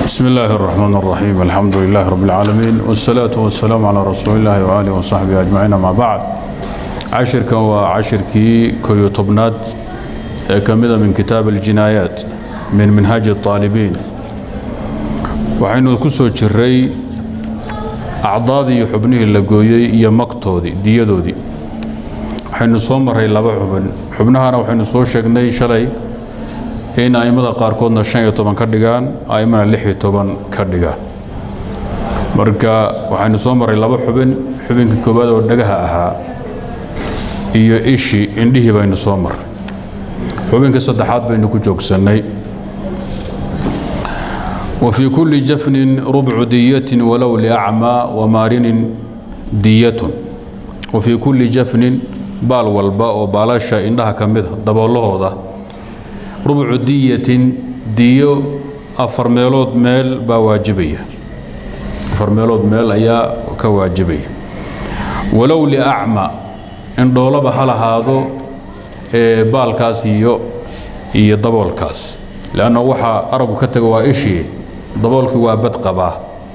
بسم الله الرحمن الرحيم الحمد لله رب العالمين والصلاة والسلام على رسول الله وآله وصحبه أجمعين ما بعد عشر كان وعشر كي كيو طبنات كمذا من كتاب الجنايات من منهاج الطالبين وحين كسو جري أعضادي حبنه اللقويي يا مقتودي ديادودي waxaynu soo maray laba xubin xubnahana waxaynu soo sheegnay shalay in a'immada qaarkoodna shan iyo toban ka dhigaan a'immana lix iyo toban ka dhigaan marka waxaynu soo maray laba xubin xubinka koowaad oo dhagaha ahaa iyo ishii indhihii baynu soo maray xubinka saddexaad baynu ku joogsannay وفي كل جفن ربع دية ولو لأعمى ومارن دية وفي كل جفن baal walba oo baalasha indhaha ka mida daboolahooda rubcu diyatin diyo afar meelood meel baa waajibaya afar meelood meel ayaa ka waajibaya walow liacma indhoolaba ha lahaado ee baalkaas iyo iyo daboolkaas leanna waxaa aragu ka taga waa ishii daboolkii waa bad qabaa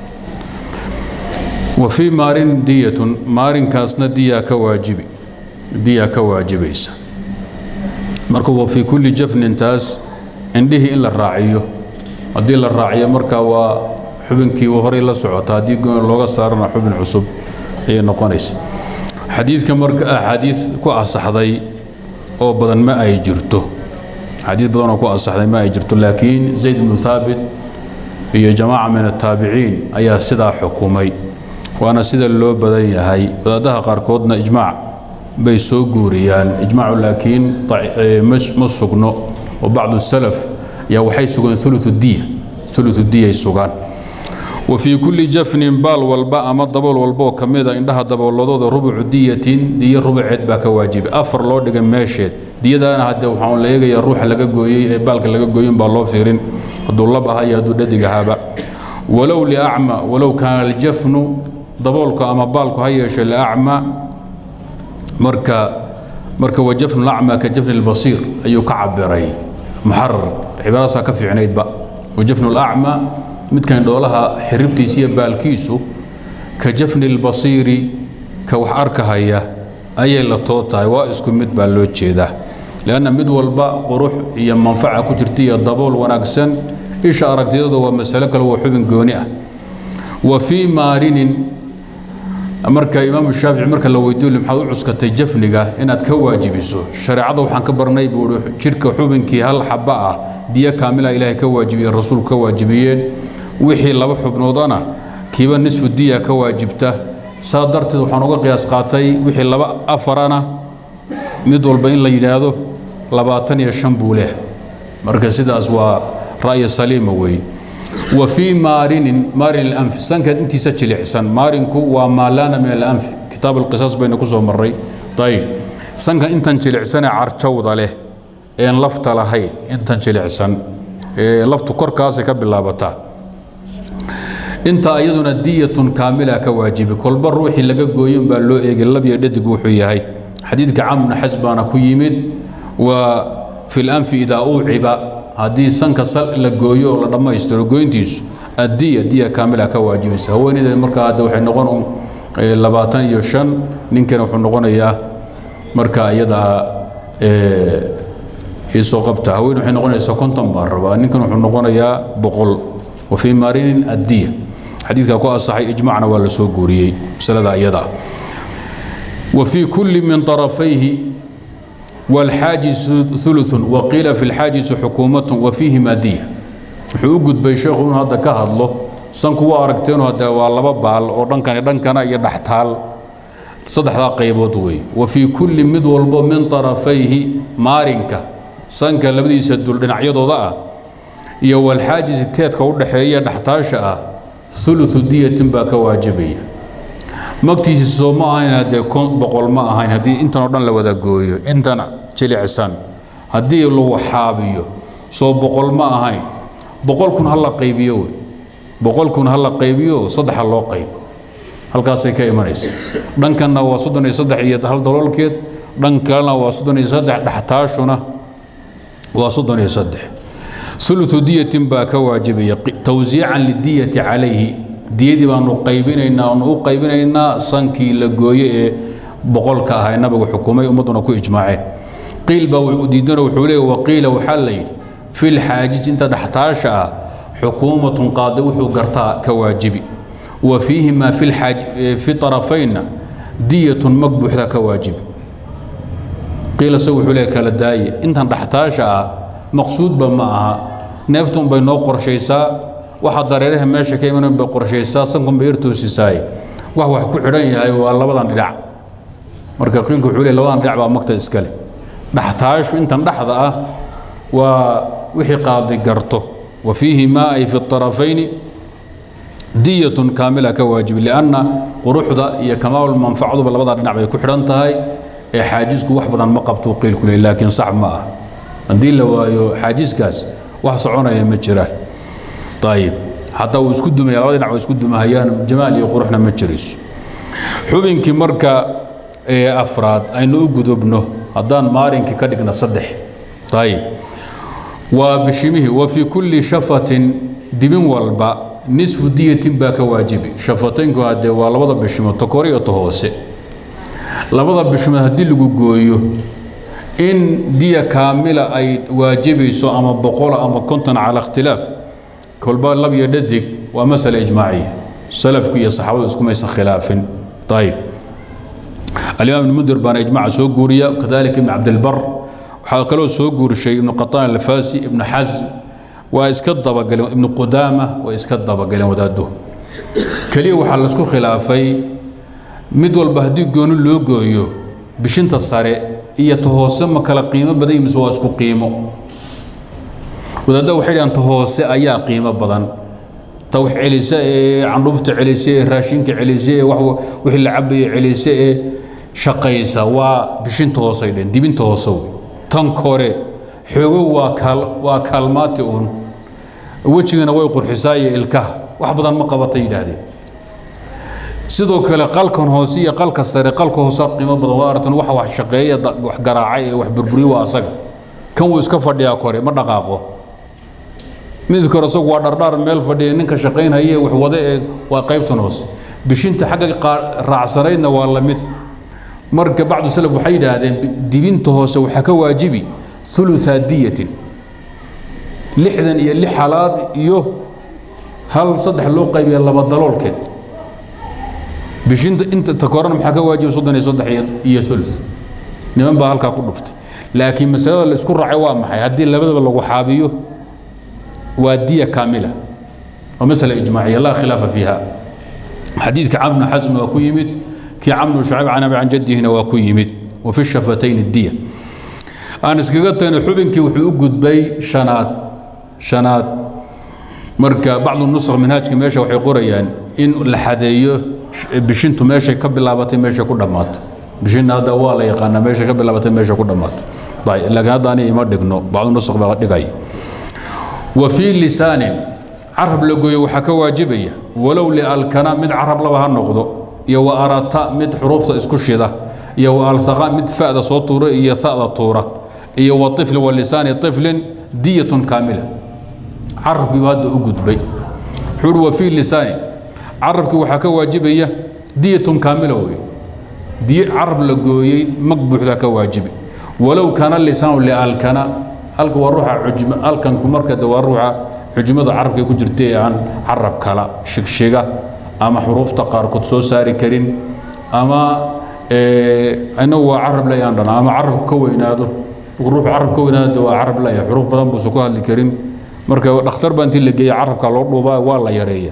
wa fii maarin diyatun maarinkaasna diyaa ka waajibi diyaa ka waajibaysa marka wa fii kulli jafnintaas indhihii in la raaciyo haddii la raaciyo marka waa xubinkii horey la socota haddii goon looga saarana xubin cusub ayay noqonaysa xadiidka marka axaadiid ku asaxday oo badan ma ay jirto xadiid badan oo ku asaxday ma ay jirto laakiin zayd bnu thaabit iyo jamaaca min ataabiciin ayaa sidaa xukumay waana sida loo badan yahay wadaadaha qaarkoodna ijmaac bay soo guuriyaan ijmaacu laakiin ma sugno oo bacdu salaf ayaa waxay sugeen ulu diya ulu diyay sugaan wa fii kulli jafnin baal walba ama dabool walbaoo ka mida indhaha dabooladooda rubucu diyatin diyo rubuceed baa ka waajibay afar loo dhigay meesheed diyadaana hadde waxaan la eegayaa ruuxa laga gooyey ee baalka laga gooyin baa loo fiirin hadduu lab aha iyo hadduu dhadig ahaaba walow liacma walow kaana aljafnu daboolku ama baalku ha yeeshe liacma marka marka wajafnu lacma ka jafni lbasiir ayuu ka cabiray muxarar cibaaradaasa ka fiicnaydba wajafnu lacma midkan dhoolaha xiribtiisa iyo baalkiisu ka jafni lbasiiri ka wax arkahaya ayay la too tahay waa isku mid baa loo jeedaa leanna mid walba qurux iyo manfaca ku jirta iyo dabool wanaagsan isha aragtiyadu waa masalo kale waa xubin gooni ah wa fii maarinin marka imaamu shaafici marka la weydiiyo maxaad u cuskatay jafniga inaad ka waajibiso shareecada waxaan ka barnay buu i jidhka xubinkii hal xaba ah diyo kaamila ilaahay ka waajibiyeen rasuulku ka waajibiyeen wixii laba xubnoodana kiiba nisfu diya ka waajibta saa darteed waxaan uga qiyaas qaatay wixii laba afarana mid walba in la yidhaahdo labaatan iyo shan buu leh marka sidaas waa ra'yi saliima weeye wa fii maarinin maarin اlanfi sanka intiisa jilicsan maarinku waa maalaana min alanfi kitaab alqisaas baynu ku soo marray ayib sanka intan jilicsanee carjawda leh een lafta lahayn intan jilicsan laftu korkaasay ka bilaabataa inta iyaduna diyatun kaamila ka waajibi kolba ruuxii laga gooyo baa loo eegay labyo dhadig wuxuu yahay xadiidka camna xas baana ku yimid waa fi lanfi idaa uuciba haddii sanka la gooyo oo la dhammaystiro goyntiisu addiya diya kaamila ka waajibaysa haweeneyda markaa hadde waxay noqon labaatan iyo shan ninkana wuxuu noqonayaa marka iyada isoo qabta haween waxay noqonaysaa konton baan rabaa ninkan wuxuu noqonayaa boqol wa fii maarinin addiya xadiidka ku asaxay ijmacna waa la soo guuriyey masalada iyada wa fii kulli min طarafayhi والxaajiز ثuluث waqiila fi اlxaajizi xukuumaة wafiihima diya wuxuu u gudbay sheekhu inuu hadda ka hadlo sanku waa aragteenu hadde waa laba baal oo dhankani dhankana iyo dhextaal saddexdaa qaybood wey wa fii kulli mid walbo min طarafayhi maarinka sanka labadiisa dul dhinacyadooda ah iyo walxaajizi teedka u dhexeeya dhextaasha ah ثuluثu diyatin baa ka waajibaya magtiisi soo ma ahayn haddee boqol ma ahayn haddii intan oo dhan la wada gooyo intan jilicsan haddii lagu xaabiyo soo boqol ma ahayn boqol kun ha la qaybiyo wey boqol kun ha la qaybiyo saddexa loo qaybo halkaasay ka imanaysa dhankanna waa soddon iyo saddex iyo hal daloolkeed dhan kalena waa soddon iyo saddex dhextaashuna waa soddon iyo saddex uluثu diyatin baa ka waajibaya tawsiican lidiyati calayhi diyadii baanu qaybinaynaa aanu u qaybinaynaa sankii la gooye ee boqolka ah ee nabigu xukumay ummadduna ku ijmaaceen qiil baa diidana wuxuu leeya waqiila waxaa la yidhi fi lxaajij inta dhextaasha ah xukuumatun qaadi wuxuu gartaa ka waajibi wa fiihimaa fi طarafaynna diyatun mag buuxda ka waajibi qiil isagu wuxuu leeya kala daaye intan dhextaasha ah maqsuudba ma aha neeftun bay noo qorshaysaa waxa dareeraha meesha ka imanan bay qorshaysaa sankun bay yartoosisaaye wax wax ku xidhan yahay waa labadan dhinac marka qiilku wuxuu leey labadan dhinac baa magta iskale dhextaashu intan dhexda ah waa wixii qaadi garto wa fiihi maa ay fi طarafayni diyatun kaamila ka waajibi lianna quruxda iyo kamaalu manfacduba labada dhinac bay ku xidhan tahay ee xaajisku wax badan ma qabtuu qiilku leey laakiin sax ma ah haddii la waayo xaajiskaas wax soconaya ma jiraan ayib xataa uu isku dumaya labada dhinac waa isku dumahayaan jamaal iyo quruxna ma jirayso xubinkii marka afraad aynu u gudubno haddaan maalinkii ka dhigna saddex ayib waa bishimihii wa fii kulli shafatin dibin walba nisfu diyatin baa ka waajibi shafataynku haddee waa labada bishimood ta kore iyo ta hoose labada bishimood haddii lagu gooyo in diya kaamila ay waajibayso ama boqola ama konton cala ikhtilaaf kolba lab iyo dhadig waa masale ijmaaciya salafku iyo saxaabadu iskumaysan khilaafin ayib alimaam ibn mundir baana ijmaca soo guuriya kadalika ibn cabdilbar waxaa kaloo soo guurishay ibnu qataan alfasi ibnu xasm waa iska dabagaleen ibnu qudaama waa iska dabagaleen wadaadduhu keliya waxaa laisku khilaafay mid walba haddii gooni loo gooyo bishinta sare iyo ta hoose ma kala qiimo badan mise waa isku qiimo wadaadda waxay dhahaan ta hoose ayaa qiimo badan ta wax celisa ee candhuufta celisa ee raashinka celisa ee wixii la cabaya celisa ee shaqaysa waa bishinta hoosay dheen dibinta hoose wey tan kore xoogo waa kaal waa kaalmaati uun wejigana way qurxisaa iyo ilkaha wax badan ma qabatay yidhaahdeen sidoo kale qalkan hoose iyo qalka sare qalka hoose qiimo badan waa aragtan waxa wax shaqeeya wax garaacay ee wax burburiyo waa asaga kan wuu iska fadhiyaa kore ma dhaqaaqo mid kore isagu waa dhardhaar meel fadhiya ninka shaqaynhaye wax wada ee waa qaybtan hoose bishinta xagga raacsanaydna waa la mid marka bacdu salaf waxay yidhaahdeen dibinta hoose waxaa ka waajibi uluثa diyatin lixdan iyo lix halaad iyo hal saddex loo qaybiya laba daloolkeed bishinta inta ta korana maxaa ka waajiba soddon iyo saddex iyo ulu niman baa halkaa ku dhuftay laakiin masalada la isku raacay waa maxay haddii labadaba lagu xaabiyo waa diya kaamila waa masala ijmaaciya laa khilaafa fiiha xadiidka camr bn xasm waa ku yimid kii camr bn shacayb can abi can jaddihina waa ku yimid wa fi shafatayn diya aan iskaga tagno xubinkii wuxuu u gudbay shanaad shanaad marka bacdu nusakh minhaajka meesha waxay qorayaan in la xadeeyo bishintu meeshay ka bilaabatay meeshay ku dhammaato bishinna hadda waa la yaqaanaa meeshay ka bilaabatay meeshay ku dhammaato laakiin hadda ani ima dhigno bacdu nusakh baa dhigaya wa fii lisaanin carab la gooyo waxaa ka waajibaya walow lialkana mid carab laba ha noqdo iyo wa arata mid xuruufta isku shida iyo wa altaqa mid fa'da soo tuura iyo ta'da tuura iyo wa طifli wa lisaani طiflin diyatun kaamila carabkiibu hadda u gudbay wuxuu wa fii lisaani carabkii waxaa ka waajibaya diyatun kaamila wey diy carab la gooyey mag buuxdaa ka waajibi walow kaana lisaanu lialkana halka waa ruuxa cujm alkanku marka de waa ruuxa xujmada carabka ku jirta ee aan carab kala shigshiga ama xuruufta qaarkood soo saari karin ama inagu waa carab la aan dhana ama carabku ka weynaado ruuxu carab ka weynaado waa carab laya xuruuf badan buusan ku hadli karin marka dhakhtar baa intii la geeya carabka loo dhuubaa waa la yareeya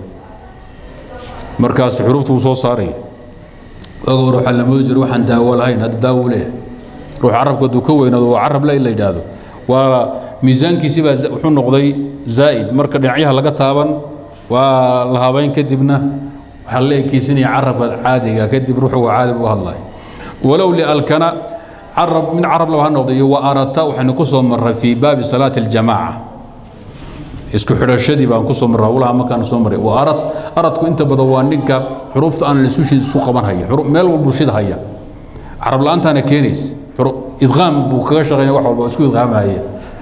markaas xuruufta wuu soo saaraya oga ruuxa la moodi jiro waxaan daawo lahayn hadda daawo leeyahay ruux carabka hadduu ka weynaado waa carab la in la yidhaahdo waa miisaankiisi baa wuxuu noqday zaa'id marka dhinacyaha laga taaban waa la habayn kadibna waxaa la ekeysinaya carabka caadiga kadib ruuxu waa caadi buu hadlaya walow lialkana carab min carab laba ha noqday iyo wa arata waxaynu ku soo marray fii baabi salaati aljamaaca isku xidhashadii baan ku soo marray howlaha markaan soo marray wa arad aradku inta badan waa ninka xuruufta aan lisushi isu qaban haya meel walbuu shid haya carab la-aantaana keenays idqaam buu kaga shaqeynaya wax walba isku idqaamahaya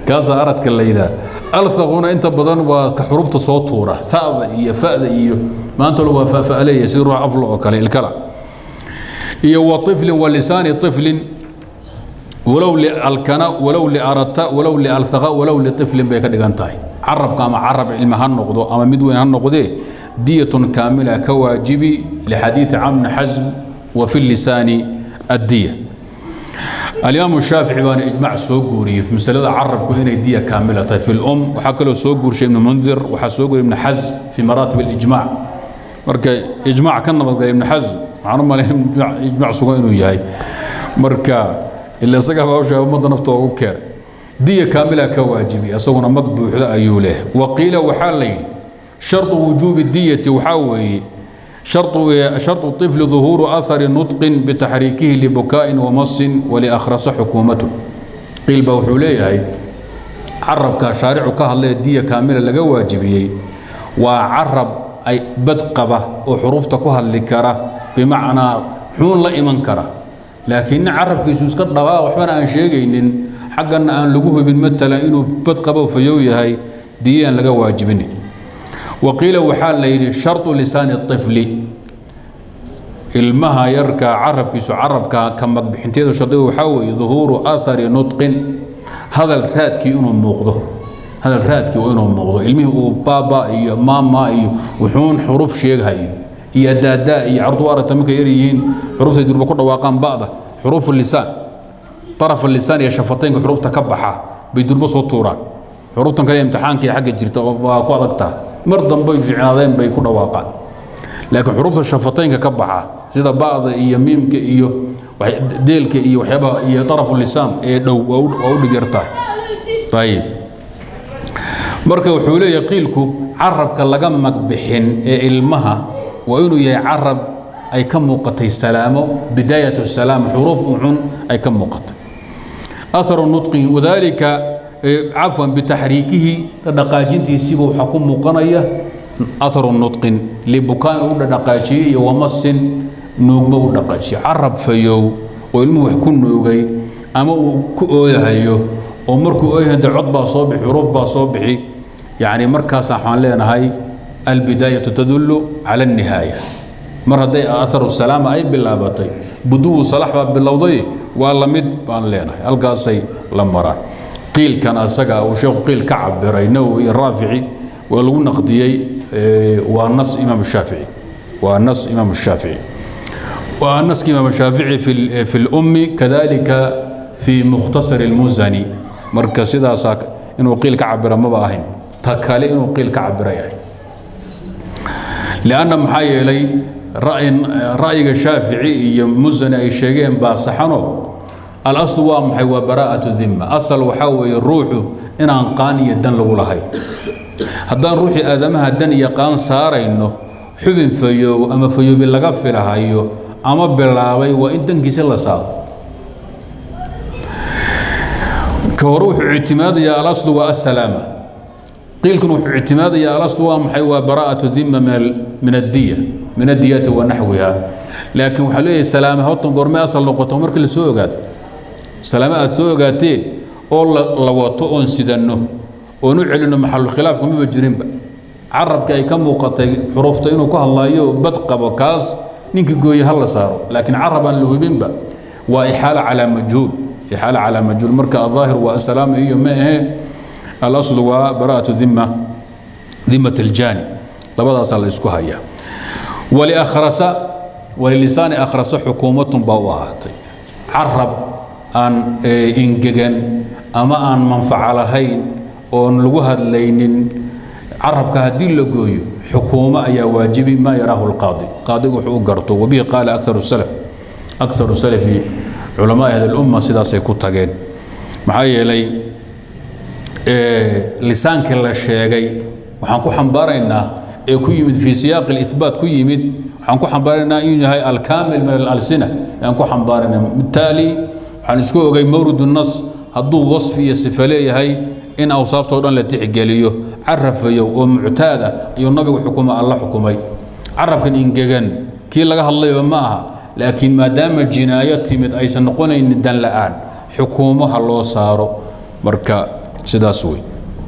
kaasaa aradka la yidhaah althaquna inta badan waa ka xurufta soo tuura ta'da iyo fa'da iyo maanta waa fa'fa'leeya sida ruux aflo oo kale ilkala iyo wa طiflin wa lisaani طiflin walow lialkana walow liarata walow lialthaqa walow liطiflin bay ka dhigan tahay carabka ama carab cilmi ha noqdo ama mid weyn ha noqdee diyatun kaamila ka waajibi lixadiidi camr xasm wa fi lisaani addiya الإمام الشافعي بان إجماع سوغوري في مسألة عرب إنay دية كاملة في الأم waxaa kaloo soo guurshay ibn mundir waxaa soo guuray ibn xasm في مراتب الإجماع marka إجماع ka nabadgalay ibn xasm waxaan u malay إجماع sugan inuu yahay marka ila isaga hawsha ummadda naftooda ugu keenay diya kaamila ka waajibi isaguna mag buuxda ayuu leh waqiila waxaa la yidhi sharطu wujuubi diyati waxaa weeye شرط شرط الطفل ظهور أثر نطق بتحريكه لبكاء ومص ولأخرس حكومته قيل بوحوليه عرب كشارع كهل دية كاملة لقى واجبية وعرب أي بدقبة وحروف تكوها الذكرة بمعنى حون لا إيمان كرة لكن عرب كيسوس كدبا وحنا أن شيء حقا أن لقوه بالمثل إنه بدقبة وفيوية هاي دية لقى واجبيني وقيل وحال ليلي شرط لسان الطفل ilmaha yarka carabkiisu carabka ka magbixinteedu shardigu waxaa weeye duhuuru athari nutqin hadal raadkii inuu muuqdo hadal raadkii inuu muuqdo ilmihii uu baaba iyo maama iyo wuxuun xuruf sheeghayo iyo daadaa iyo cardu aragta markay yar yihiin xuruftay durba ku dhawaaqaan ba'da xuruufu lisaan طرف اللسان iyo shafataynka xurufta ka baxa bay durba soo tuuraan xuruftan kale imtixaanka iyo xagga jirta waa ku adagtaa mar dambe ficnaadeen bay ku dhawaaqaan laakiin xurufta shafataynka ka baxa sida ba'da iyo miimka iyo deelka iyo waxyaabaha iyo طرف اللسان ee dhow waa u dhig yartaa ayib marka wuxuu leeyahay qiilku carabka laga magbixin ee ilmaha waa inuu yahay carab ay ka muuqatay salaamo bidaayatu salaam xuruuf ucun ay ka muuqatay atharu nutqihi wadalika cafwan bitaxriikihi dhaqaajintiisiiba waxaa ku muuqanaya atharu nutqin libukaan u dhaqaajiyey iyo wamasin nuugma u dhaqaajiye carab fayow oo ilmuhu wax ku nuugay ama uu ku ooyahayo oo markuu ooyahay de cod baa soo bixi xuruuf baa soo bixi yacni markaas waxaan leenahay albidaayatu tadullu cala annihaaya mar hadday aharu salaama ay bilaabatay buduwu salax baa bilowday waa la mid baan leenahay halkaasay la maraan qiilkan asaga uu sheekhu qiil ka cabiray nawowi iyo raafici waa lagu naqdiyey waa nas imaam shaafici waa nas imaam shaafici waa naska imaam shaafici fi fi lummi kadalika fi mukhtasar almuzani marka sidaasaa inuu qiil ka cabira maba ahayn ta kale inuu qiil ka cabira yahay lianna maxaa yeelay ra'yiga shaafici iyo musani ay sheegeen baa saxano alaslu waa maxay waa baraa'atu dimma asal waxaa weeye ruuxu inaan qaan iyo dan lagu lahayn haddaan ruuxii aadamaha dan iyo qaan saarayno xubin fayoow ama fayoobi laga filahayo ama bilaabay waa in dankiisa la saaro ka hore wuxuu ictimaadayaa alaslu waa assalaama qiilkan wuxuu ictimaadayaa alaslu waa maxay waa baraa'atu dimma min addiya min adiyati wa naxwiha laakiin waxaa leeyahay salaame hortan goorme asal noqoto markii la soo ogaado salaame aad soo ogaateen oo la wato oon sidanno oon u celinno maxalu khilaafka maba jirinba carabka ay ka muuqatay xurufta inuu ku hadlaayo bad qabo kaas ninkii gooye ha la saaro laakiin carab aan la hubinba waa ixaala calaa majhuul ixaala calaa majhuul marka aldaahir waa asalaam iyo ma ahe alaslu waa baraa'atu dhimma dhimmat aljaani labadaasaa la isku hayaa waliakhrasa walilisaani akhrasa xukuumatun baa u ahaatay carab aan ingegan ama aan manfaco lahayn oon lagu hadlaynin carabka haddii la gooyo xukuumo ayaa waajibi maa yaraahu lqaadi qaadigu wuxuu u garto wabihi qaala akaru salaf akaru salafi culamaai ahli lumma sidaasay ku tageen maxaa yeelay lisaankii la sheegay waxaan ku xambaaraynaa ee ku yimid fii siyaaqi اlihbaat ku yimid waxaan ku xambaaraynaa inuu yahay alkaamil min alalsina ayaan ku xambaaraynaa bitaali waxaan isku ogay mawrid الnas hadduu wasfi iyo sifa leeyahay in awsaaftoo dhan la tixgeliyo carafayow oo muctaad ah ayuu nabigu xukuma alla xukumay carabkan ingegan kii laga hadlayba ma aha laakiin maadaama jinaayo timid aysan noqonaynin dan la'aan xukuumaha loo saaro marka sidaas wey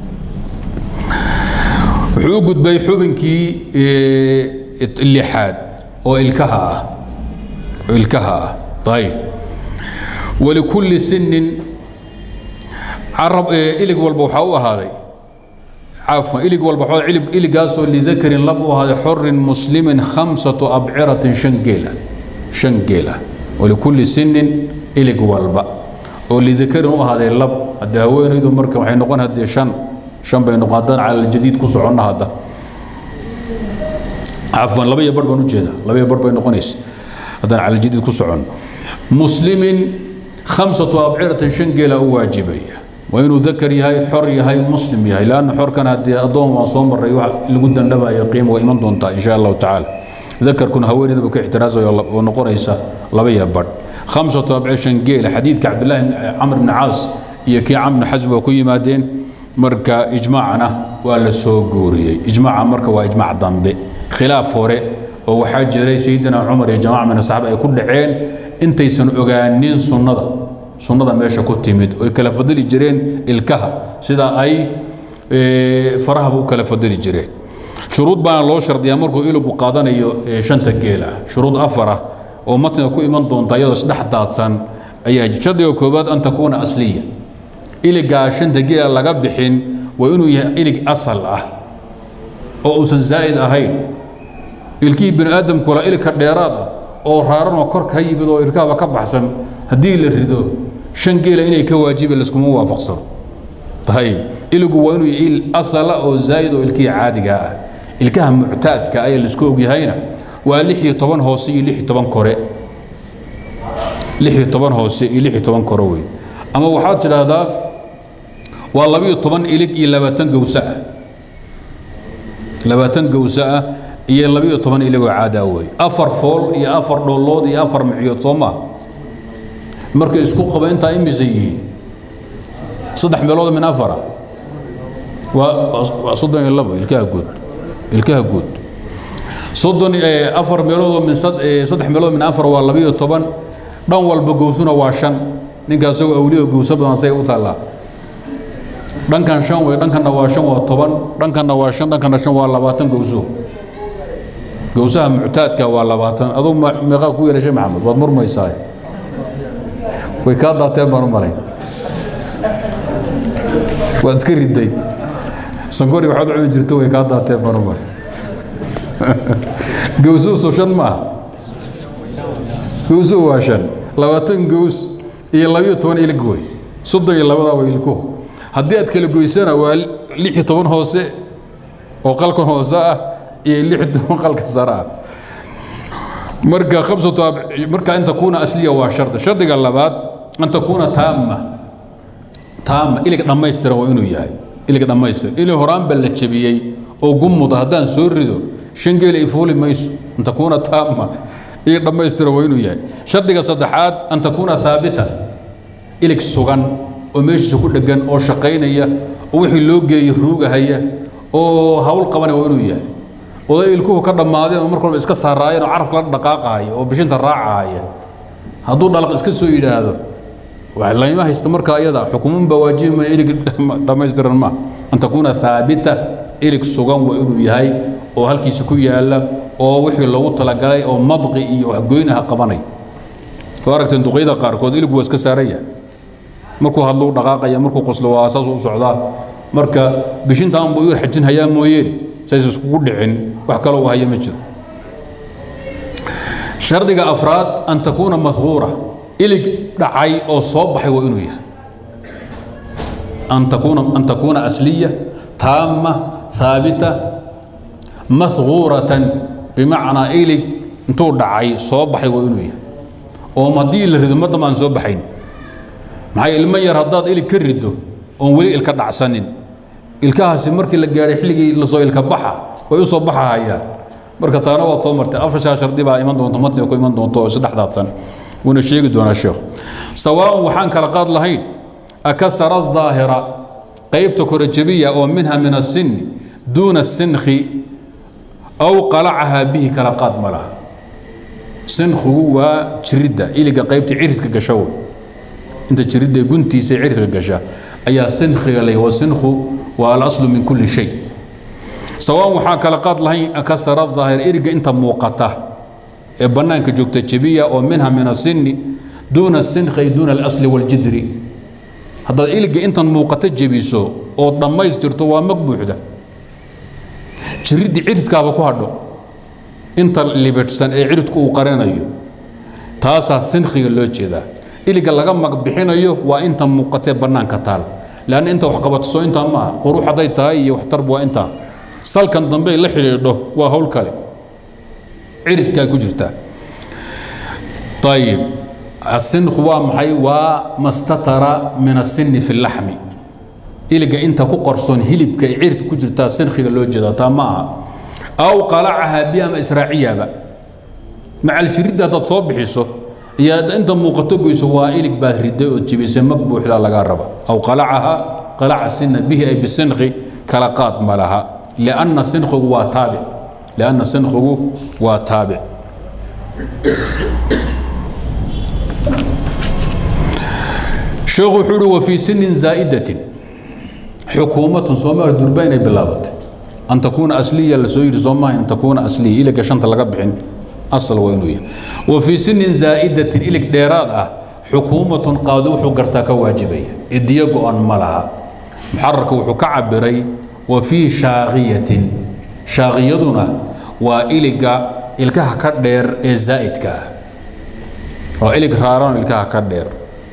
wuxuu u gudbay xubinkii lixaad oo ilkaha ah oo ilkaha ah ayib walikulli sinin carab ilig walba waxaa u ahaaday cafwan ilig walba waxaa ilig iligaasoo lidakarin lab u ahaaday xorin muslimin khamsatu abciratin shan geela shan geela walikulli sinin ilig walba oo lidakarin u ahaaday lab haddee haweenaydu marka waxay noqon haddee shan shan bay noqon haddaan cala jadiid ku soconna hadda cafwan laba iyo bar baan ujeeda laba iyo bar bay noqonaysa haddaan cala jadiid ku socon muslimin khamsatu abciratin shan geela u waajibaya waa inuu dakar yahay xor yahay muslim yahay lanna xorkan haddii addoon waan soo maray wax lagu dandhabayo qiimo waa iman doontaa insha allahu tacaala dakarkuna haweeneydaba ka ixtiraasaya oo noqonaysa laba iyo badh khamsatu abcir shan geela xadiidka cabdillahi camr bni caas iyo kii camr bni xasb waa ku yimaadeen marka ijmaacna waa la soo guuriyey ijmaaca marka waa ijmaac dambe khilaaf hore oo waxaa jiray sayidina cumar iyo jamaca min asaxaaba ay ku dhaceen intaysan ogaanin sunnada sunnada meesha ku timid oy kala fadili jireen ilkaha sida ay farahaba u kala fadili jireen shuruud baana loo shardiyaa markuu ilugu qaadanayo shanta geela shuruud afar ah oo matniga ku iman doonta iyadoo isdhex daadsan ayaa shardiga koowaad an takuuna asliya iligaa shanta geela laga bixin waa inuu yahay ilig asal ah oo uusan zaa'id ahayn ilkihii bini aadamkula ilka dheeraad ah oo raaranoo kor ka yimid oo ilkahaba ka baxsan haddii la rido shan geela inay ka waajiba laskuma waafaqsano ayib iligu waa inuu il asala oo zaa'id oo ilkihii caadiga ah ilkaha muctaadka ayaa laisku ogyahayna waa lix iyo toban hoose iyo lix iyo toban kore lix iyo toban hoose iyo lix iyo toban kore wey ama waxaad tidhaahdaa waa labiyo toban ilig iyo labaatan gowse ah labaatan gowse ah iyo labiyo toban iligoo caada wey afar fool iyo afar dhoolood iyo afar micyood soo maa marka isku qaba intaa imise yihiin saddex meelood min afara waa soddon iyo labo ilkaha guud ilkaha guud soddon afar meeloodoo min saddex meelood min afar waa labiyo toban dhan walba gowsuna waa shan ninka isagoo awliyo gowso badan say u taallaa dhankan shan wey dhankanna waa shan waa toban dhankanna waa shan dhankanna shan waa labaatan gowso gowsaha muctaadka waa labaatan aduu meeqaa ku yeelashay maxamed waad murmaysaa way kaa daateen baan u malayn waad iska riday sankori waxaad u cuni jirto way kaa daateen baan u malayn gowsuhu soo shan maaha gowsuhu waa shan labaatan gows iyo labiyo toban ilig wey soddon iyo labadaa waa ilkuhu haddii aad kala goysana waa lix iyo toban hoose oo qalkan hoose ah iyo lix iyo toban qalka sare ah marka khamsatu marka an takuuna asliya waa shardi shardiga labaad an takuuna taama taama ilig dhammaystiran waa inuu yahay ilig dhammaystiran ilig horaanba la jebiyey oo gumuda haddaan soo rido shan geel ay fuuli mayso an takuuna taama ilig dhammaystiran waa inuu yahay shardiga saddexaad an takuuna haabita ilig sugan oo meeshiisa ku dhegan oo shaqaynaya oo wixii loo geeyey ruugahaya oo hawl qabanaya waa inuu yahay oday ilkuhu ka dhammaadeen oo marka walba iska saaraayeen oo carabka la dhaqaaqaaya oo bishinta raacahaya hadduu dhalaq iska soo yidhaahdo layma haysta markaa iyada xukumun baa waajibimaya ilig dhammaystiran ma an takuuna haabita ilig sugan waa inuu yahay oo halkiisa ku yaala oo wixii loogu talagalay oo madqi iyo waxgoynaha qabanay soo aragteen duqyada qaarkood iligu waa iska saaran yahay markuu hadlo u dhaqaaqaya markuu qoslo waa saas u socdaa marka bishintaan buu yar xajin hayaa mooyeene says iskugu dhicin wax kale uu haya ma jiro shardiga afraad an takuuna mahquura ilig dhacay oo soo baxay waa inuu yahay an takuuna an takuuna asliya taama haabita mahquuratan bimacnaa ilig intuu dhacay soo baxay waa inuu yahay oo haddii la rido madam aan soo baxayn maxaa ilmo yar haddaad ilig ka rido oon weli ilka dhacsanin ilkahaasi markii la gaadhay xilligii lasoo ilka baxa way u soo baxahayaan marka taana waad soo martay afashaa shardi baa iman doonto matniga ku iman doonto oo isdhexdaadsan wuuna sheegi doonaa sheekhu sawaaun waxaan kala qaad lahayn akasara daahira qaybta kore jabiya oo minha min asinni duuna sinkhi aw qalacahaa bihi kala qaad ma laha sinkhigu waa jiridda iliga qaybta ciridka gasha wey inta jiridda guntiisa ciridka gasha ayaa sinkhiga lay wasinkhu waa alaslu min kulli shay sawaan waxaa kala qaad lahayn kasara daahir eriga inta muuqata ee bannaanka joogta jebiya oo minha min asinni duuna sinkhi ay duuna alasli waljidri haddaad iliga intan muuqata jebiso oo dhammaystirto waa mag buuxda jiriddi ciridkaaba ku hadho inta libidhsan ee ciridku uu qarinayo taasaa sinkhiga loo jeedaa iliga laga mag bixinayo waa inta muuqatee bannaanka taal leanna inta wax qabato intaa maaha qurux hadday tahay iyo waxtarb waa intaa salkan dambe la xidhiidho waa hawl kale ciridkaa ku jirtaa ayib asinkhu waa maxay waa mastatara min asinni fi laxmi iliga inta ku qarsoon hilibka ee cirid ku jirtaa sinkhiga loo jeedaa taa ma aha aw qalacahaa bi ama israaciyaba macal jiridda haddaad soo bixiso iyo inta muuqato goyso waa ilig baad riday oo jibisay mag buuxdaa lagaa raba aw qalacaha qalaca sinna bihi ay bisinkhi kala qaad ma laha lianna sinkhigu waa taabic lianna sinkhigu waa taabic sheekhu wuxuu uhi wa fii sinin zaa'idatin xukuumatun soomaaliya durba inay bilaabatay an takuuna asliya la soo yidhi soomaha an takuuna asliya iliga shanta laga bixin asal waa inuu yahay wa fii sinin zaa'idatin ilig dheeraad ah xukuumatun qaadi wuxuu gartaa ka waajibaya idiyo go-an ma laha muxararka wuxuu ka cabiray wa fii shaaqiyatin shaaqiyaduna waa iliga ilkaha ka dheer ee zaa'idka ah waa ilig raaran ilkaha ka dheer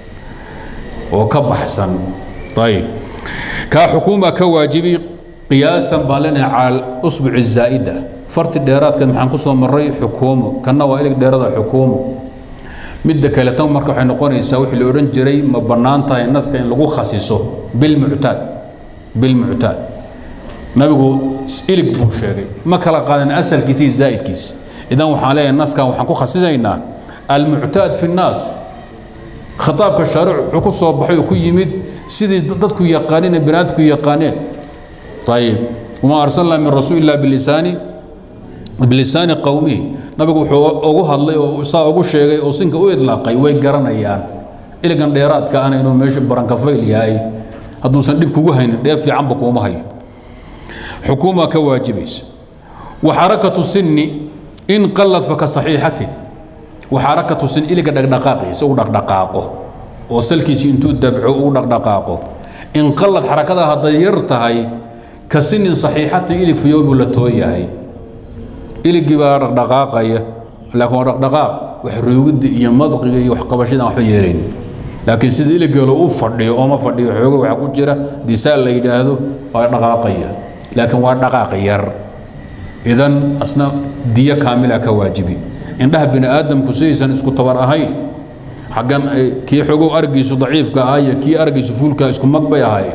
oo ka baxsan ayib kaa xukuuma ka waajibi qiyaasan baan leenahay cala usbuci zaa'ida farti dheeraadkan maxaan ku soo maray xukuumo kanna waa ilig dheerada xukuumo midda kale tan marka waxay noqonaysaa wixii la odhan jiray ma bannaan tahay naska in lagu khasiso bilmuctaad bilmuctaad nabigu ilig buu sheegay ma kala qaadan asalkiisa iyo zaa'idkiisa idan waxaan leeyahay naskan waxaan ku khasisaynaa almuctaad fi nnaas khitaabka shaaric wuxuu ku soo baxay oo ku yimid sidii dadku yaqaaneen ee binaadku yaqaaneen ayib wamaa arsalnaa min rasuul illah bilisaani bilisaani qowmihi nabigu wuxuu ugu hadlay oo saa ugu sheegay oo sinka u idlaaqay way garanayaan iligan dheeraadka ana inuu meesha barankafayl yahay hadduusan dhib kugu haynin dheef fiicanba kuuma hayo xukuuma ka waajibaysa wa xarakatu sinni in qallad faka saxiixatin wa xarakatu sin iliga dhaqdhaqaaqiisa u dhaqdhaqaaqo oo salkiisi intuu dabco u dhaqdhaqaaqo in qallad xarakada hadday yar tahay ka sinin saxiixatin ilig fayoobu la tooyahay iligii baa dhaqdhaqaaqaya laakiin waa dhaqdhaqaaq wax roogidda iyo madqiga iyo waxqabashada waxba yeelayn laakiin sida iligeelo u fadhiyo ooma fadhiyo xoogo waxa ku jira disaal la yidhaahdo waa dhaqaaqaya laakiin waa dhaqaaq yar idan asna diyo kaamila ka waajibi indhaha bini aadamku sidaysan isku tabar ahayn xaggan kii xogow argiisu daciifka ah iyo kii argiisu fuulka isku mag bay ahaayeen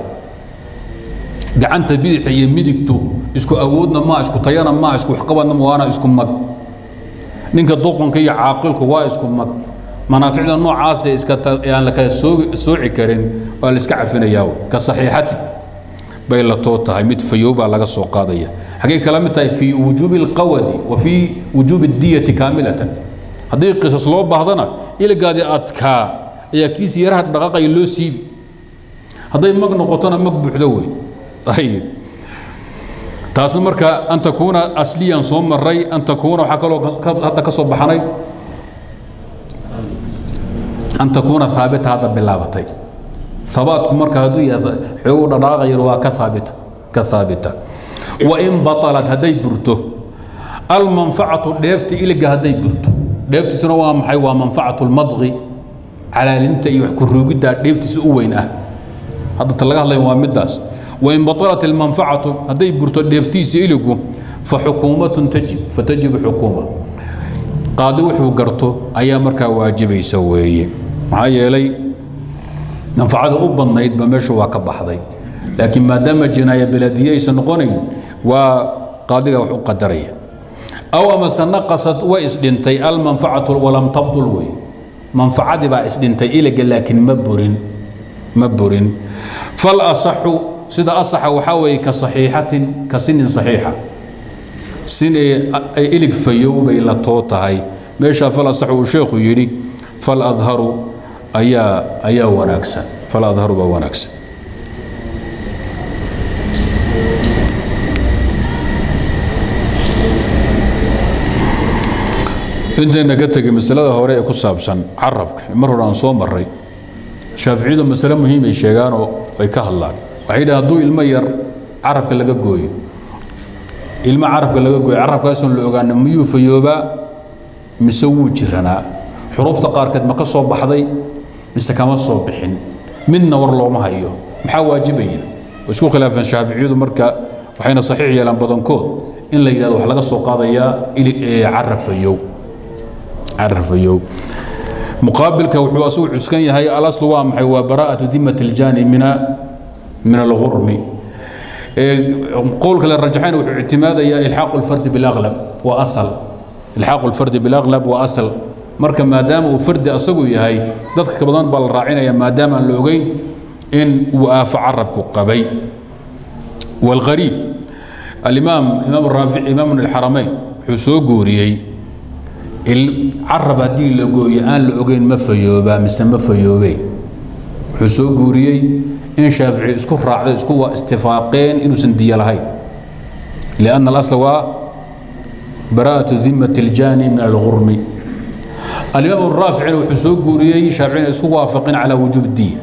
gacanta bidixda iyo midigtu isku awoodna maa isku tayana maa isku waxqabadna waana isku mag ninka doqonka iyo caaqilku waa isku mag manaaficda noocaasa iska aan la kala sooci karin waa la iska cafinayaa ka saxiixati bay la too tahay mid fayoobaa laga soo qaadaya xaggay kala mid tahay fii wujuubi alqawadi wa fii wujuubi diyati kaamilatan haddii qisas loo baahdana iligaadii adkaa ayaa kiisi yaraha dhaqaaqaya loo siibi hadday mag noqotona mag buuxdo wey ayib taasna marka an takuuna asliyan soo maray an takuuna waxaa kaloo hadda ka soo baxnay an takuuna haabita hadda bilaabatay habaatku marka hadduu yahay xoogu dhaqaaqayar waa ka haabita ka haabita wain batalat hadday burto almanfacatu dheefta iliga hadday burto dheeftiisuna waa maxay waa manfacatu lmadqi calaalinta iyo wax ku roogiddaa dheeftiisa u weyn ah hadda ta laga hadlaya waa middaas wain batalat almanfacatu hadday burto dheeftiisa iligu fa xukuumatun tajib fatajibu xukuuma qaadi wuxuu garto ayaa markaa waajibaysa weeye maxaa yeelay manfacada u badnaydba meeshu waa ka baxday laakiin maadaama jinaaya beladiye aysan noqonayn waa qaadiga wax u qadaraya aw amase naqasad way isdhintay almanfacatu walam tabdul wey manfacadii baa isdhintay iliga laakiin ma burin ma burin fal asaxu sida asaxa waxaa weeye ka saxiixatin ka sinin saxiixa sin ay ilig fayow bay la too tahay meeshaa fal asaxu uu sheekhu yidhi fal adharu ayaa ayaa wanaagsan fal adharu baa wanaagsan intayna ka tegay masalada hore ee ku saabsan carabka mar hore aan soo maray shaaficiyadu masale muhiimay sheegaanoo ay ka hadlaan waxay yidhahan hadduu ilmo yar carabka laga gooyo ilmo carabka laga gooyo carabkaasoon la ogaana miyuu fayoobaa mise wuu jiranaa xuruufta qaarkeed ma ka soo baxday mise kama soo bixin midna war looma hayo maxaa waajibaya way isku khilaafeen shaaficiyadu marka waxayna saxiix yeelaan badankood in la yidhahdo wax laga soo qaadayaa carab fayow carab fayow muqaabilka wuxuu asagu cuskan yahay alaslu waa maxay waa baraa'atu dimat اljaani mina min alghurmi qowlka la rajaxayna wuxuu ictimaadayaa ilxaaqu اlfardi biاlaqlab waa asal ilxaaqu اlfardi biاlaqlab waa asal marka maadaama uu fardi asagu yahay dadka ka badan baa la raacinaya maadaama aan la ogeyn in uu aafo carabku qabay والغريب الإمام إمام الرافع إمام الحرمين wuxuu soo guuriyey carab haddii la gooyo aan la ogeyn ma fayoobaa mise ma fayoobee wuxuu soo guuriyey in shaafici isku raacday isku waa istifaaqeen inuusan diyo lahayn لأن الأصل waa براءة ذمة الجاني من الغرم الإمام الرافعي wuxuu soo guuriyey shaaficina isku waafaqin calى وuجوب الdiya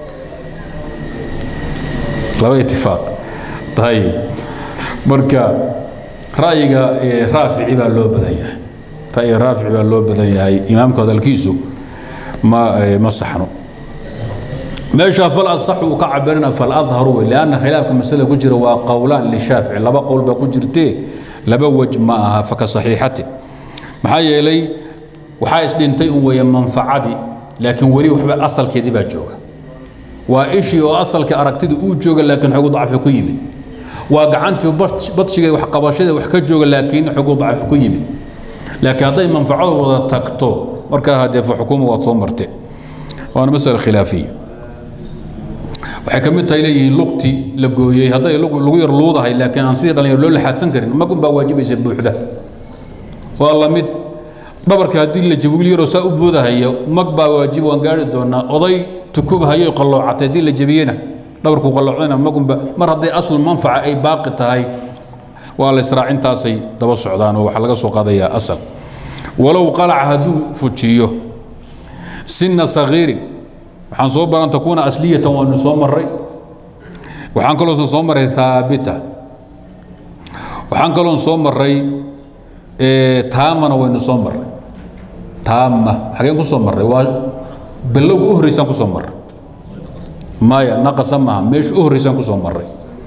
laba itifaaq ayib marka ra'yiga raafici baa loo badan yahay ra'yiga raafici baa loo badan yahay imaamku hadalkiisu ma ma saxno meesha fal asaxu uu ka cabirina fal adharu wey lianna khilaafka masalada ku jira waa qowlaan lishaafici laba qowl baa ku jirtee laba wej ma aha faka saxiixati maxaa yeelay waxaa isdhintay un weeye manfacadii laakiin weli waxba asalkeedii baa jooga waa ishii oo asalka aragtida uu jooga laakiin xogu dacfi ku yimid waa gacantii badshiga wax qabashada wax ka jooga laakiin xogu dacfi ku yimid laakiin hadday manfacadu wada tagto markaa hadee fa xukuma waad soo marte waana masala khilaafiya waxay ka mid tahay leeyihiin lugti la gooyey hadday lagu yar luudahay laakiin aan sidii dhalinyar loo laxaadsan karin magun baa waajibaysa buuxda waa la mid dhabarka haddii la jabi wiil yaroo saa u boodahayo mag baa waajib waan gaari doonaa oday tukubhayo qalloocatay haddii la jabiyena dhabarku qalloocdana magunba mar hadday aslu manfaca ay baaqi tahay waa la israacintaasay daba socdaan oo waxaa laga soo qaadayaa asal walow qalaca hadduu fujiyo sinna sagiirin waxaan soo baran takuuna asliyatan waanu soo maray waxaan kaloo soo maray haabita waxaan kaloo soo maray taamana waynu soo maray taama xageen ku soo maray waa bilowga u horreysaan ku soo maray maya naqasa maaha meesha u horreysaan ku soo maray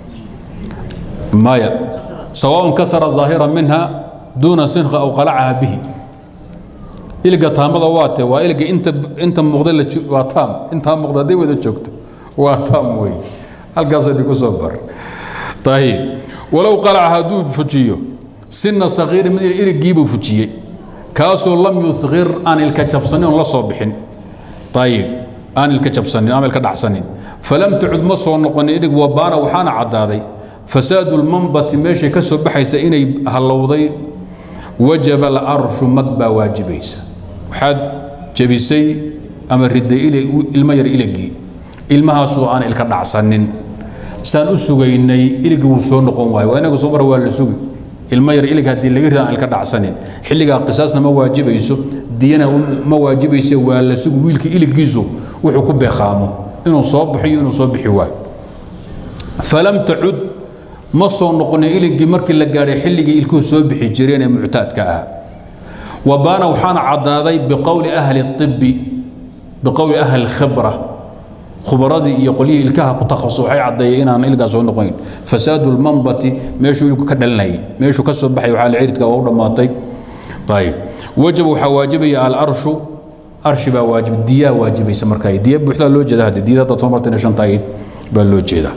maya sawaaء kasara ظaahira minha duuna sinka aw qalacaha bihi iliga taamada waa te waa iliga inta inta muuqda waa taam intaa muuqda hadday wada joogto waa taam wey halkaasay dhigu soo bar ayib walow qalaca hadduu fujiyo sina sakiiri mid iligiibuu fujiyey kaasoo lam yuhir aan ilka jabsanin oon la soo bixin ayib aan ilka jabsanin ama ilka dhacsanin falam tacud ma soo noqonin ilig wabaana waxaana caddaaday fasaadu lmanbati meeshay ka soo baxaysa inay hallowday wajaba alarshu mag baa waajibaysa waxaad jebisay ama riday ilmo yar iligii ilmahaasoo aan ilka dhacsanin saan u sugaynay iligii wuu soo noqon waayo waa inaga soo mar waa la sugi ilmo yar ilig haddii laga rida aan ilka dhacsanin xilligaa qisaasna ma waajibayso diyana ma waajibayse waa la sugi wiilka iligiisu wuxuu ku beeqaamo inuu soo bixiyo inuu soo bixi waayo falam tacud ma soo noqonin iligii markii la gaadhay xilligii ilkuhu soo bixi jireen ee muctaadka ah wabaana waxaana caddaaday biqowli ahli ibi biqowli ahli khibra khubaradii iyo qolyihii ilkaha ku takhasus waxay caddeeyeen inaan ilgaa soo noqonin fasaadu lmanbati meeshuu ilku ka dhalinayay meeshuu ka soo baxay waxaa ciridka oo u dhammaatay ayib wajab waxaa waajibaya alarshu arshi baa waajib diyaa waajibaysa markaa diya buuxdaa loo jeeda hadde diyada haddaad soo martayna shanta ayd baa loo jeedaa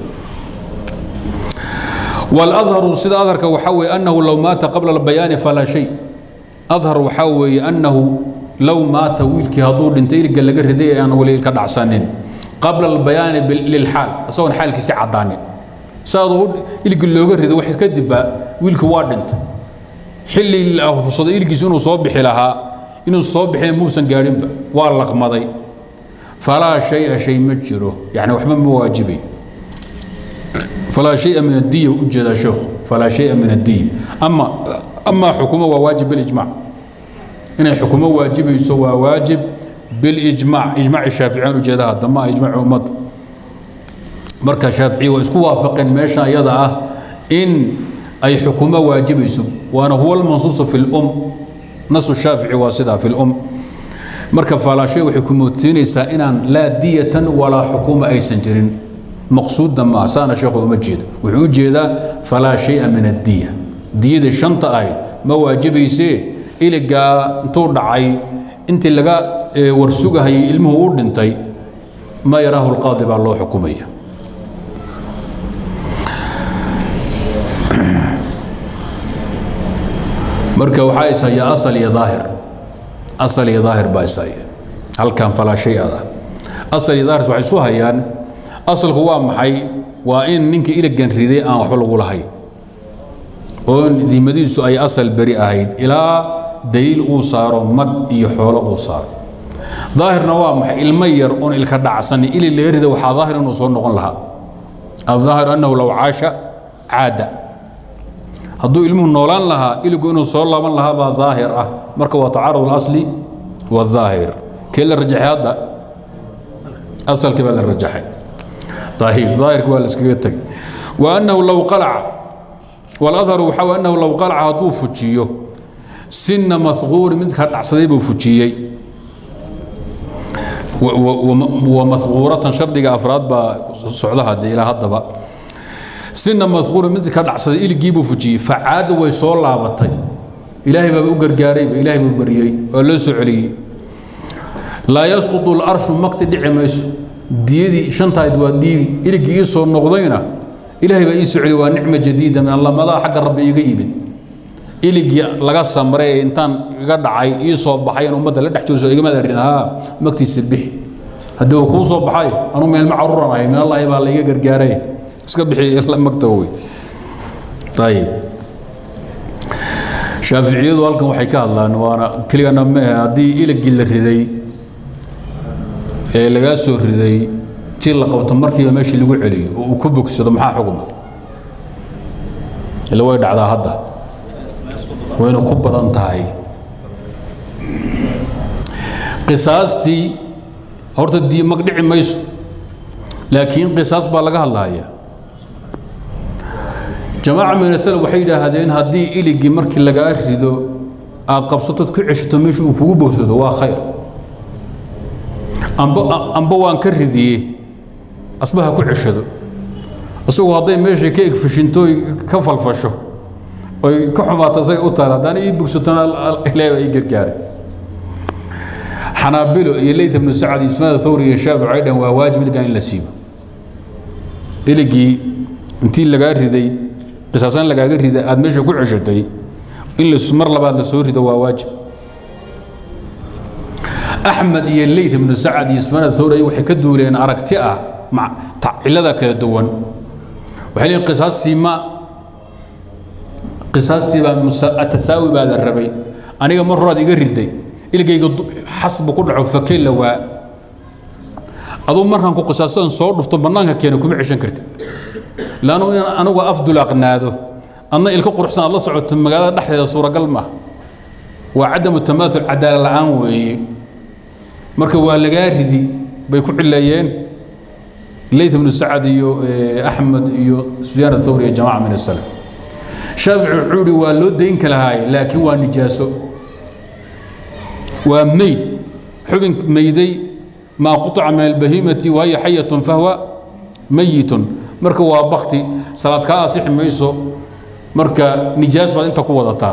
والأظهر سيد أظهر وحوي أنه لو مات قبل البيان فلا شيء أظهر وحوي أنه لو مات ويلك هدور انت إلقى لقى ردي أنا ولي كدع سنين قبل البيان للحال أصلا حالك ساعة داني سادو إلقى لقى ردي وحي كدبا ويلك وادنت حلي الأفصد إلقى سنو صبح لها إنه صبح موسى قارن والله مضي فلا شيء شيء مجره يعني وحما مواجبي فلا شيء من الدية وجد شيخ فلا شيء من الدية أما أما حكومة وواجب بالإجماع inay xukumo waajibayso waa waajib bilijmaac ijmaaci shaaficiyaan ujeedaha dama ijmaaci ummadda marka shaaficiya waa isku waafaqeen meesha iyada ah in ay xukumo waajibayso waana huwa almansuusu fi lum nasu shaafici waa sidaa fi lum marka faalaashay waxay ku moodsiinaysaa inaan laa diyatan walaa xukuma aysan jirin maqsuudna maa saana sheekhu uma jeedo wuxuu u jeedaa falaa shaya min addiya diyadii shanta ahayd ma waajibaysee iligaa intuu dhacay intii laga warsugahayay ilmuhu u dhintay ma yaraahu lqaadi baa loo xukumaya marka waxaa ishaya asal iyo daahir asal iyo daahir baa ishaya halkan falaa shay ada asal iyo daahir waxay isu hayaan asalku waa maxay waa in ninkii iligan riday aan waxba lagu lahayn oo dimadiisu ay asal beri ahayd ilaa daliil uu saaro mag iyo xoolo uu saaro daahirna waa maxay ilmo yar oon ilka dhacsan ili laga rida waxaa daahir inuu soo noqon lahaa الظاهر أنه لو عاش عاد hadduu ilmuhu noolaan lahaa iligu inuu soo laaban lahaa baa daahir ah marka waa tacaarud اlasli wاdaahir kee la rajaxay hadda asalkii baa la rajaxay ayib daahirki waa la iskaga tegay wa annahu low qalaca waladharu waxaa wa annahu low qalaca hadduu fujiyo sinna mahquuri midka dhacsaday buu fujiyey wamahuuratan shardiga afraad baa socdaha dee ilaa haddaba sina mahquuri mid ka dhacsaday iligii buu fujiyey facaada way soo laabatay ilaahay baaba u gargaarayba ilaahay buu baryey oo loo soo celiyey laa yasqutu larshu makti dhici mayso diyadii shantahayd waa dhiibi iligii ii soo noqdayna ilaahay baa ii soo celiy waa nicma jadiida min allah madaa xagga rabbi iga yimid iligii laga samray ee intaan iga dhacay ii soo baxay in ummadda la dhex jooso igama darin haa magtiisa bixi haddii uu kuu soo baxay anuu meelma caruuran ahay min allahi baa laiga gargaaray iska bixi magta wey ayib shaaficiyadu halkan waxay ka hadlaan waana keligana mehe haddii iligii la riday ee lagaa soo riday tii la qabto markiiba meeshii lagu celiyo oo uu ku bogsado maxaa xuguma ila way dhacdaa hadda wayna ku badan tahay qisaastii horta dii mag dhici mayso laakiin qisaas baa laga hadlaya jamaaca min asalaf waxay yidhaahdeen haddii iligii markii lagaa rido aad qabsatood ku ceshato meesha uu kugu bogsado waa khayr amba amba waan ka ridiye asbaha ku ceshado isagu hadday meeshii ka egfishinto ka falfasho oy ka xumaato say u tahay haddaan ii bogsatona ilaahay baa ii gargaaray xanaabilo iyo leyt ibnu sacad iyo sunaada thawri iyo shaafic ay dhan waa waajib iligan in la siibo iligii intii lagaa riday qisaasan lagaaga riday aad meesha ku ceshatay in mar labaad la soo rido waa waajib axmed iyo leyt ibnu sacad iyo sunaada thawri waxay ka duuleen aragti ah cilada kala duwan waxay leeyihin qisaastii ma qisaastii baa atasaawi baa la rabay aniga mar horaad iga riday ilgayga xasbu ku dhaco fake la waa aduu markaan ku qisaastoon soo dhufto bannaanka keena kuma ceshan kartid laannu in anigu afdulaaqnaado adna ilka quruxsan aad la socoto magaalada dhexdeeda suuragal maaha waa cadamu tamaaul cadaala la'aan weeye marka waa lagaa ridi bay ku cileeyeen leyt ibnu sacad iyo axmed iyo sufyaan athawri iyo jamaca min asalaf shaafici wuxuu ihi waa loo dayn kalahaay laakiin waa nijaaso waa meyd xubin meyday maa quطca min albahimati wahiya xayatun fahwa mayitun marka waa bakti salaad kaa asixi mayso marka nijaas baad inta ku wadataa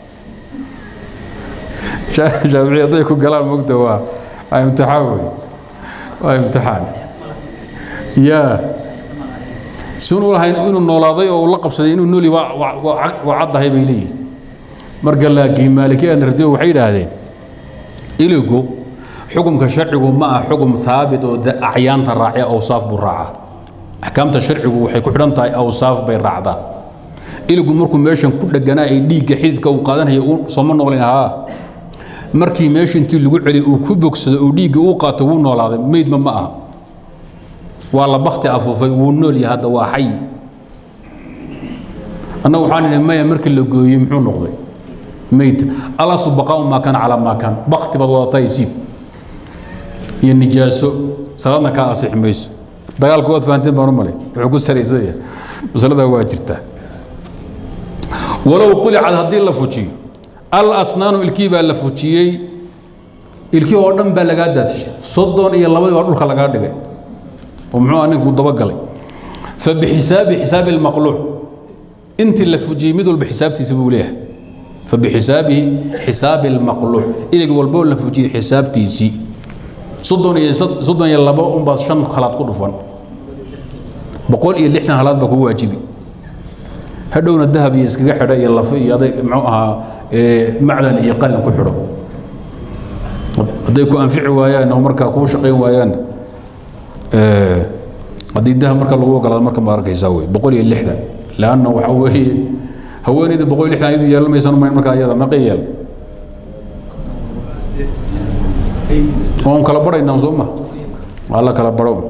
shaafici hadday ku galaan mogta waa waa imtixaan wey waa imtixaan ya sun u lahayn inuu noolaaday oo la qabsaday inuu nooli waa caddahay bay leeyihin marka laakiin maalikiya nardiyo waxay yidhaahdeen iligu xukumka sharcigu ma ah xukum haabit oo acyaanta raacya awsaaf buu raaca axkaamta sharcigu waxay ku xidhan tahay awsaaf bay raacdaa iligu markuu meeshan ku dheganaa ee dhiigga xididka uu qaadanaya sooma noolayn haa markii meesha intii lagu celiy uu ku bogsado uu dhiigga uu qaato wuu noolaaday meydma ma aha waa la bakti afuufay wuu nool yahay hadda waa xay annagu waxaan idhi maya markii la gooyey muxuu noqday meyta alaslu baqaau maa kaana calaa maa kaan bakti baad wadataa isiib iyo nijaaso salaadna kaa asixi mayso dagaalku waad fahanteen baan u malay wuxuu ku salaysan yahay masalada waa jirtaa walow qulicad haddii la fujiyo al asnaanu ilkii baa la fujiyey ilkii oo dhan baa lagaa daatishay soddon iyo labadii baa dhulka lagaa dhigay oo muxuu ah ninku dabagalay fa bixisaabi xisaabi almaqluuc intii la fujiyey mid walba xisaabtiisa buu leeyahay fa bixisaabihi xisaabi almaqluuc ilig walboo la fujiyey xisaabtiisii soddon iyo soddon iyo labo unbaad shan halaad ku dhufan boqol iyo lixdan halaad baa kugu waajibi hadhowna dahab iyo iskaga xidha iyo lafo iyo aday muxuu ahaa macdan iyo qalin ku xidho hadday ku anfici waayaan oo markaa kuu shaqayn waayaan haddii dahab marka lagu ogolaado marka ma arkaysaa wey boqol iyo lixdan leanna waxa weeye haweeneyda boqol iyo lixdan iyadu yeelan maysan umayn markaa iyada meeqa yeel waan kala badhaynaa soo ma waa la kala badho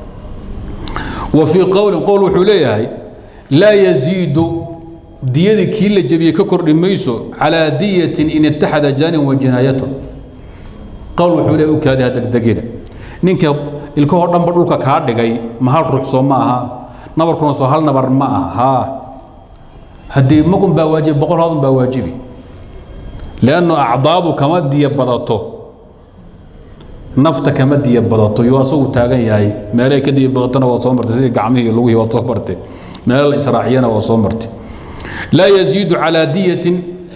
wa fii qowlin qowl wuxuu leeyahay laa yaziidu diyadii kii la jebiyey ka kordhi mayso calaa diyatin in itaxada jaanin wa jinaayatun qowl wuxuu leeyahay u kaadi ha degdegina ninka ilkahoo dhanba dhulka kaa dhigay ma hal ruux soo ma aha nabarkuna soo hal nabar ma aha haa haddii magun baa waajibi boqol haadun baa waajibi leannu acdaadu kama diya badato nafta kama diya badato yuu asagu taagan yahay meelay ka diya badatona waa soo martay sidii gacmihii iyo lugihii waa soo martay meelo la israaciyana waa soo martay laa yaziidu calaa diyatin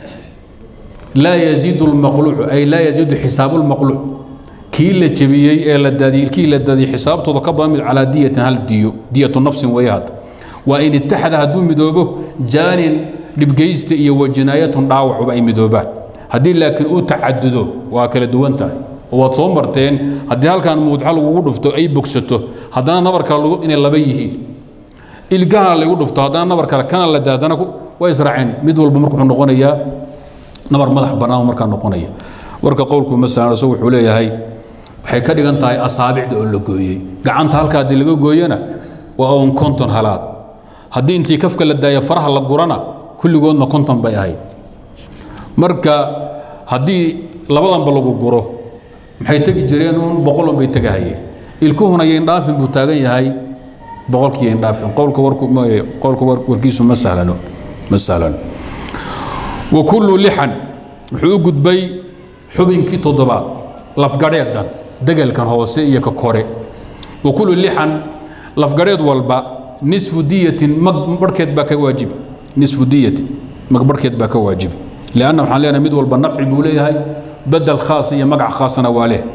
laa yaziidu lmaqluucu ay laa yaziidu xisaabu lmaqluuc kii la jebiyey ee la daadiyey kii la daadiyey xisaabtooda ka badan mid calaa diyatin hal diyo diyatu nafsin weeye hadda waa in itaxada hadduu midoobo jaanin dhibgeysta iyo wajinaayatun dhaawacuba ay midoobaan haddii laakiin uu tacadudo waa kala duwan tahay oo waad soo marteen haddii halkan muudxa lagugu dhufto ay bogsato haddana nabar kale lagu inay laba yihiin ilgahana lagu dhufto haddana nabar kale kana la daadana waa israaceen mid walba marka wuxuu noqonayaa nabar madax bannaan markaa noqonaya warka qowlku masalan isagu wuxuu leeyahay waxay ka dhigan tahay asaabicda oo la gooyey gacanta halka haddii laga gooyana waa un konton halaad haddii intii kafka la daayo faraha la gurana kulligoodna konton bay ahayd marka haddii labadanba lagu guro maxay tegi jireen uun boqolun bay tegahayeen ilkuhuna yayndhaafin buu taagan yahay boqolkii yayndhaafin qowlka warku qowlka warkiisu ma sahlano ma sahlano wa kullu lixan wuxuu u gudbay xubinkii toddobaad lafgadheedan degelkan hoose iyo ka kore wa kullu lixan lafgadheed walba nisfu diyatin mag barhkeed baa ka waajibi nisfu diyatin mag barhkeed baa ka waajibi lianna waxaan leenahay mid walba nafci buu leeyahay bedel khaas iyo magac khaasna waa leh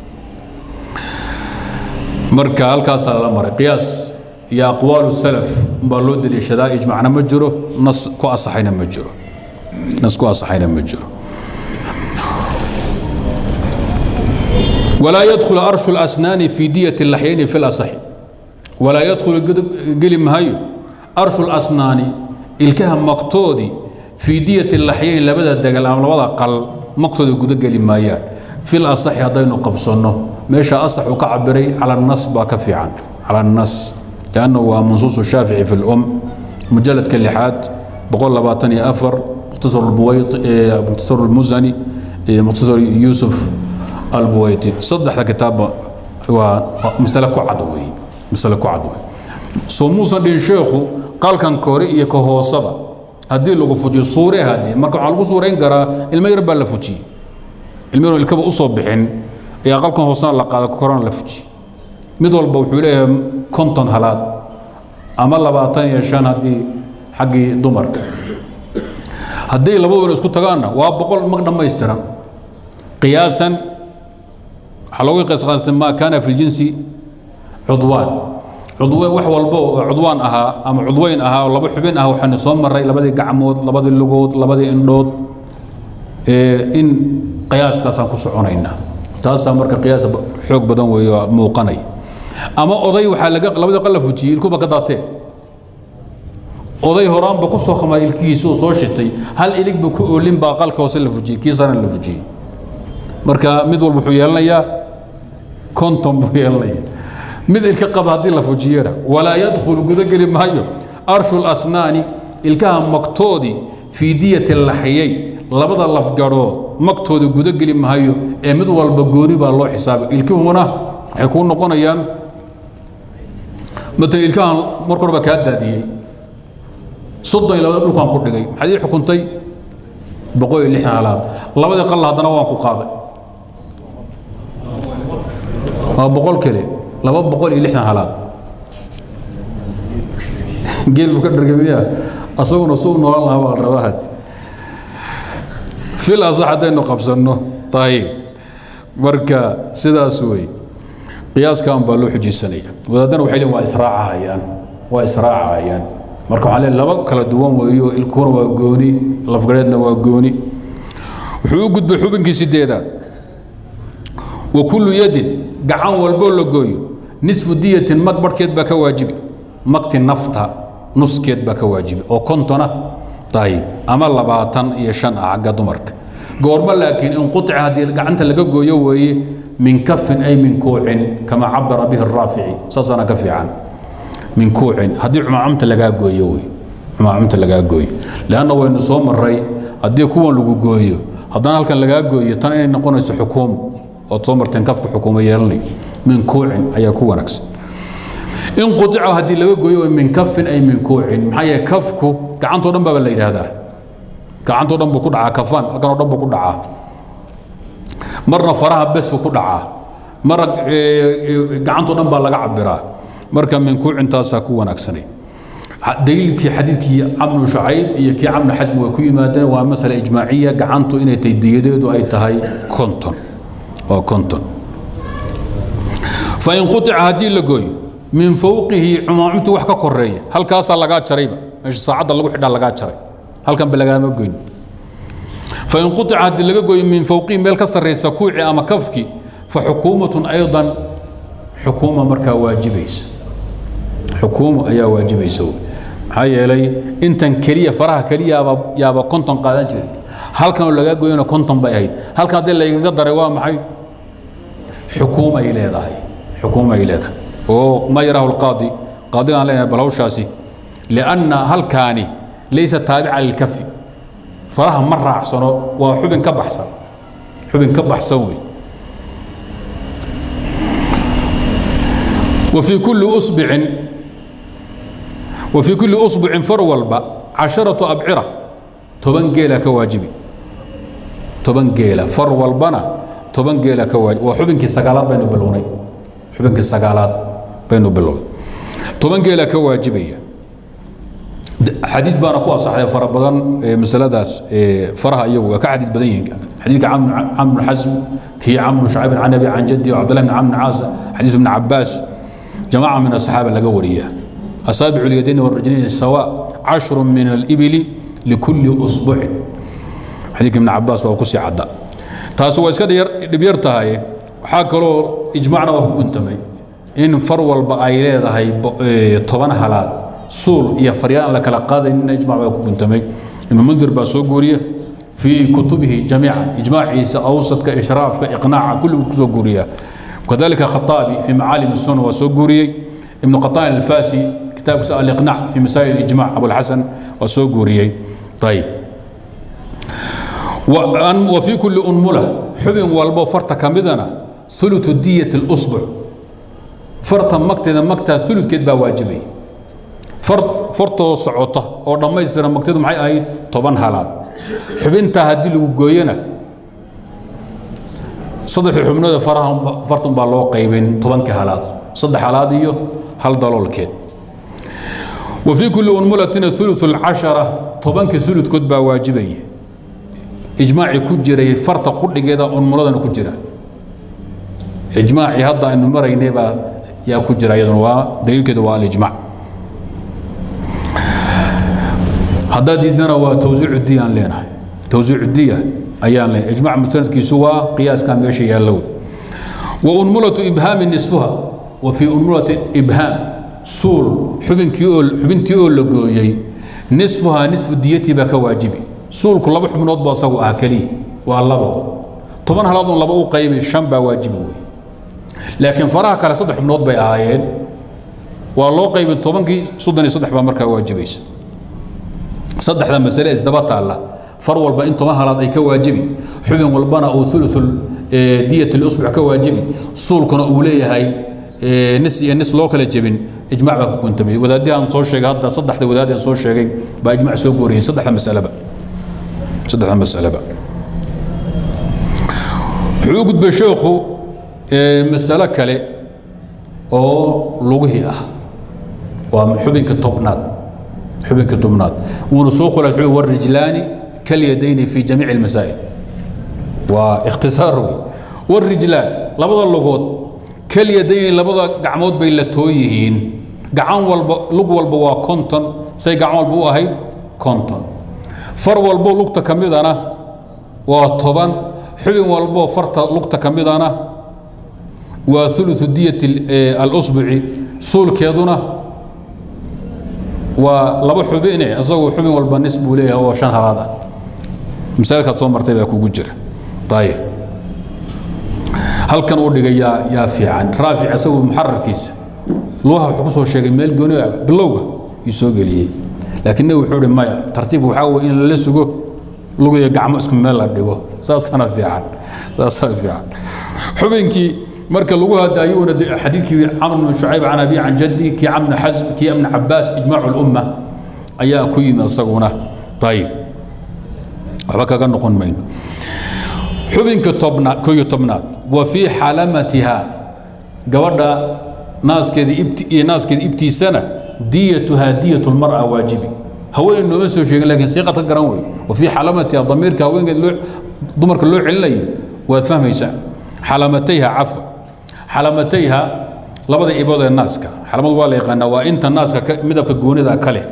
marka halkaasaa lala maray qiyaas iyo aqwaalu salaf umbaa loo deliishadaa ijmacna ma jiro nas ku asaxayna ma jiro nas ku asaxayna ma jiro ولا يدخل أرش الأسنان في دية اللحيين في الأصح ولا يدخل قلم هايو أرش الأسنان الكهم مقتودي في دية اللحيين لبدا الدقل أم لبدا قل مقتودي قد قلم مايان في الأصح هذين قبصنه ماشا أصح وكعبري على النص باكفي عن على النص لأنه هو منصوص الشافعي في الأم مجلد كاللحات بقول لباتني أفر مختصر البويط مختصر المزني مختصر يوسف البويتي صدح كتاب ومسألة كعد وي مسألة كعد وي سو موسى دين شيخو قال كان كوري iyo ka hoosaba hadii lagu fujiyo suure hadii marka waxa lagu suureyn karaa ilmo yar baa la fujiyo ilmo yar ilkaba u soo bixin ayaa qalkan hoosana la qaado korona la fujiyo mid walba wuxuu leeyahay konton halaad ama labaatan iyo shan haddii xaggii dumarka haddii labaduna isku tagaanna waa boqol mag dhammaystiran qiyaasan waxaa loogu qiyaasqaastay maa kaana fi ljinsi cudwaan cudwaan wax walba oo cudwaan ahaa ama cudweyn ahaa oo laba xubin ah waxaanu soo maray labadii gacmood labadii lugood labadii indhood in qiyaaskaasaan ku soconaynaa taasaa marka qiyaas xoog badan weeye oo muuqanaya ama oday waxaa laga labadii qal la fujiyey ilkuba ka daateen oday horaanba ku soo khamay ilkihiisa oo soo shitay hal iligba ku oolin baa qalka hoose la fujiyey kii sarana la fujiyey marka mid walba wuxuu yeelanayaa konton buu yeelanaya mid ilka qaba haddii la fujiyana walaa yadkhulu gudageli maayo arshu lasnaani ilkaha magtoodii fii diyati laxiyay labada lafgadhood magtooda gudageli mahayo ee mid walba gooni baa loo xisaabay ilkihuna waxay kuu noqonayaan matan ilkahan marka horeba kaa daadiyey soddon iyo labada dhulkaan ku dhigay maxaad ii xukuntay boqol iyo lixdan halaad labadii qalla haddana waan ku qaaday waa boqol kale laba boqol iyo lixdan halaad geel buu ka dhargamiya asaguna suu noolan lahaa baa la rabaa had fil asax haddaynu qabsanno ayib marka sidaas wey qiyaaskan baa loo xujaysanaya wadaadana waxay leeyihin waa israacahayaan waa israacahayaan marka waxaa leeyahay laba kala duwan weeyo ilkuuna waa gooni lafgareedna waa gooni wuxuu u gudbay xubinkii sideedaad wa kullu yadin gacan walboo la gooyo nisfu diyatin mag barhkeed baa ka waajibi magti nafta nuskeed baa ka waajibi oo kontona ayib ama labaatan iyo shan ah xagga dumarka goormo laakiin inquطica haddii gacanta laga gooyo weeye min kafin ay min kuucin kama cabara bihi الraafici saasaana ka fiican min kuucin haddii cumaacumta lagaa gooyo wey cumaacumta lagaa gooyo leanna waynu soo maray haddii kuwan lagu gooyo haddana halkan lagaa gooyo tan inay noqonayso xukuumo ood soo marteen kafka xukuumo yeelanayo min kuucin ayaa ku wanaagsan in quطica haddii laga gooyo min kafin ay min kuucin maxaa yeele kafku gacantoo dhan baaba la yidhaahdaa gacantoo dhan buu ku dhacaa kafaan halkan oo dhan buu ku dhacaa marna faraha bes buu ku dhacaa marna gacantoo dhan baa laga cabiraa marka min kuucintaasaa ku wanaagsanay daliilkii xadiidkii camnu shacayb iyo kii camnu xasmi way ku yimaadeen waa masale ijmaaciya gacantu inay tahay diyadeedu ay tahay konton waa konton fain quطica haddii la gooyo min fowqihi cumaacumtu wax ka koreeya halkaasaa lagaa jarayba meesha saacadda lagu xidhaa lagaa jaray halkanba lagaama goyn fain quطica haddii laga gooyo min fowqihi meel ka sarraysa kuuci ama kafki fa xukuumatun aydan xukuuma markaa waajibaysa xukuumo ayaa waajibaysa maxaa yeelay intan keliya faraha keliya yaaba yaaba konton qaadan jiray halkanoo lagaa gooyona konton bay ahayd halkan haddii laygaga daray waa maxay xukuumay leedahay xukuumay leedahay oo ma yarahu lqaadi qaadigaan leenahay bal hawshaasi lianna halkaani laysa taabica lilkafi faraha ma raacsano waa xubin ka baxsan xubin ka baxsan wey وفي كل أصبع وفي كل أصبع فرولبا عشرة أبعرة تبن جيلا كواجبي تبن جيلا فرولبنا تبن جيلا كواجب وحبنك السقالات بينو بلوني حبنك السقالات بينو بلوني تبن جيلا كواجبية حديث بانا كو أصحى فربضان مسألة داس فرها أيوه كحديث بدين حديث عم عم حزم كي عم شعيب عن أبي عن جدي وعبد الله بن عم عاص حديث ابن عباس جماعة من الصحابة لقوا ورياه أصابع اليدين والرجلين سواء عشر من الإبل لكل أصبع حديث ابن عباس بقى كسي عدا تاسو اسكاد دبيرتهاي waxaa kaloo ijmaacna waa ku guntamay in far walba ay leedahay toban halaad suul iyo faryaan la kala qaadaynin ijmac baa ku guntamay ibnu mundir baa soo guuriya في كتبه جميعا إجماع عيسى أوسط كإشراف كإقناع كله كسو قوريا وكذلك خطابي في معالم السنة وسوغوري ابن قطان الفاسي كتاب الإقناع في مسائل الإجماع أبو الحسن وسوغوري طيب وأن وفي كل أنملة حبن والبو فرط كمدنا ثلث دية الأصبع فرط مكتنا مكتا ثلث كدبا واجبي فرط فرط صعوطة أو لما يصير مكتنا معي أي طبعا حالات xubintaa haddii lagu gooyana saddexii xubnooda faraha fartan baa loo qaybin tobankii halaad saddex halaad iyo hal daloolkeed wa fii kulli unmulatina ulu lcashara tobankii uludkood baa waajibaya ijmaacii ku jiray farta qudhigeeda unmuladana ku jira ijmaacii hadda aynu maraynay baa yaa ku jira iyaduna waa daliilkeedu waa alijmac haddaad diidana waa tawsiicu diya aan leenahay tawsiicu diya ayaan leenahay ijmac mustanadkiisu waa qiyaaskaa meesha yaallo wey wa unmulatu ibhaami nisfuha wa fii unmulati ibhaam suul xubinkii oo xubintii oo la gooyey nisfuhaa nisfu diyatii baa ka waajibi suulku laba xubnood buu asagu ah keliya waa labo toban halaadun laba u qaybi shan baa waajibi wey laakiin faraha kale saddex xubnood bay ahaayeen waa loo qaybin tobankii soddon iyo saddex baa markaa waajibaysa saddexda masale isdaba taalla far walba in toban halaad ay ka waajibi xubin walbana uu uluul diyat اlusbuc ka waajibi suulkuna uu leeyahay nis iyo nis loo kala jebin ijmac baa ku guntamay wadaadii aan soo sheegay hadda saddexda wadaad aan soo sheegay baa ijmac soo gooriyey saddexda masaleba saddexda masaleba wuxuu u gudbay sheekhu masalo kale oo lugihii ah waa xubinka tobnaad xubinka tobnaad wuuna soo khulay wuxuu warijlaani kalyadayni fi jamiici almasaa'il waa ikhtisaar wey warijlaan labada lugood kalyadayni labada gacmood bay la too yihiin gacan walba lug walba waa konton say gacan walba u ahayd konton far walbo lugta ka midana waa toban xubin walbo farta lugta ka midana waa uluثu diyat alusbuci suulkeeduna waa laba xubine isagoo xubin walba nis buu leeyahay oo shan halaad ah masalkaad soo martay baa kugu jira ayib halkan uu dhigay yaa yaa fiican raafic isagoo muxararkiisa lugaha wuxuu ku soo sheegay meel gooni ah bilowga yuu soo geliyey laakiin nebi wuxuu ihi maya tartiib waxaa weye in lala sugo lugiyo gacmo isku meel la dhigo saasana fiican saasaa fiican xubinkii marka lagu hadaayuuna xadiidkii camr bn shucayb can abi can jaddi kii camr bn xasm kii ibn cabaas ijmaacu lumma ayaa ku yimi isaguna ayib waxba kaga noqon mayno xubinka tobnaad koyo tobnaad wa fii xalamatiha gabadha naaskeeda ibt iyo naaskeeda ibtiisana diyatuhaa diyat lmar'a waajibi haween nooma soo sheegin lakin siiqad ka garan wey wa fii xalamatiha damiirka haweenkeed loo dumarka loo celinayo waad fahmaysaa xalamatayha cafa xalamatayha labada ibood ee naaska xalamadu waa la yaqaanaa waa inta naaska midabka goonida ka leh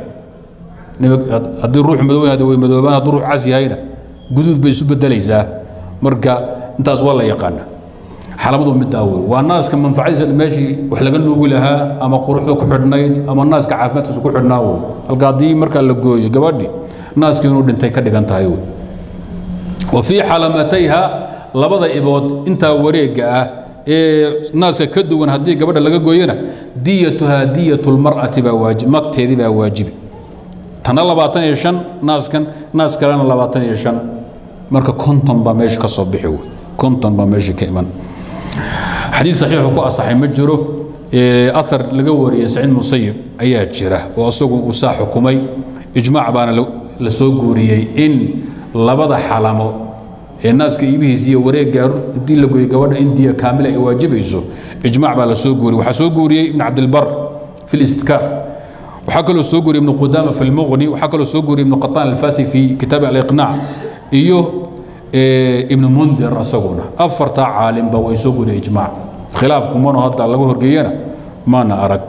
haddii ruux madow hada way madoobaan hadduu ruux cas yahayna guduud bay isu bedelaysaa marka intaas waa la yaqaanaa xalamadu middaa wey waa naaska manfacadiisa meeshii wax laga nuugi lahaa ama quruxda ku xidhnayd ama naaska caafimaadkiisa ku xidhnaa wey halka haddii markaa la gooyo gabadhi naaskii inuu dhintay ka dhigan tahay wey wa fii xalamatayha labada ibood intaa wareega ah ee naaska ka duwan haddii gabadha laga gooyana diyatuhaa diyatu lmar'ati baa waajib magteedii baa waajibi tana labaatan iyo shan naaskan naas kalena labaatan iyo shan marka konton baa meesha ka soo bixi wey konton baa meesha ka iman xadiid saxiixu ku asaxay ma jiro aar laga wariyey saciid musayib ayaa jira oo isagu uu saa xukumay ijmaac baana la soo guuriyey in labada xalamo ee naaska iibihiisa iyo wareeggaa intii la gooyey gabadha in diya kaamila ay waajibayso ijmaac baa la soo guuriyey waxaa soo guuriyey ibn cabdilbar fi listidkaar waxaa kaloo soo guuriyey ibnu qudaama fi lmuqni waxaa kaloo soo guuriyey ibnu qataan alfasi fi kitaabi aliqnaac iyo ibnu mundir asaguna afartaa caalimba way soo guuriyey ijmaac khilaaf kumano hadda laga horgeeyana maana arag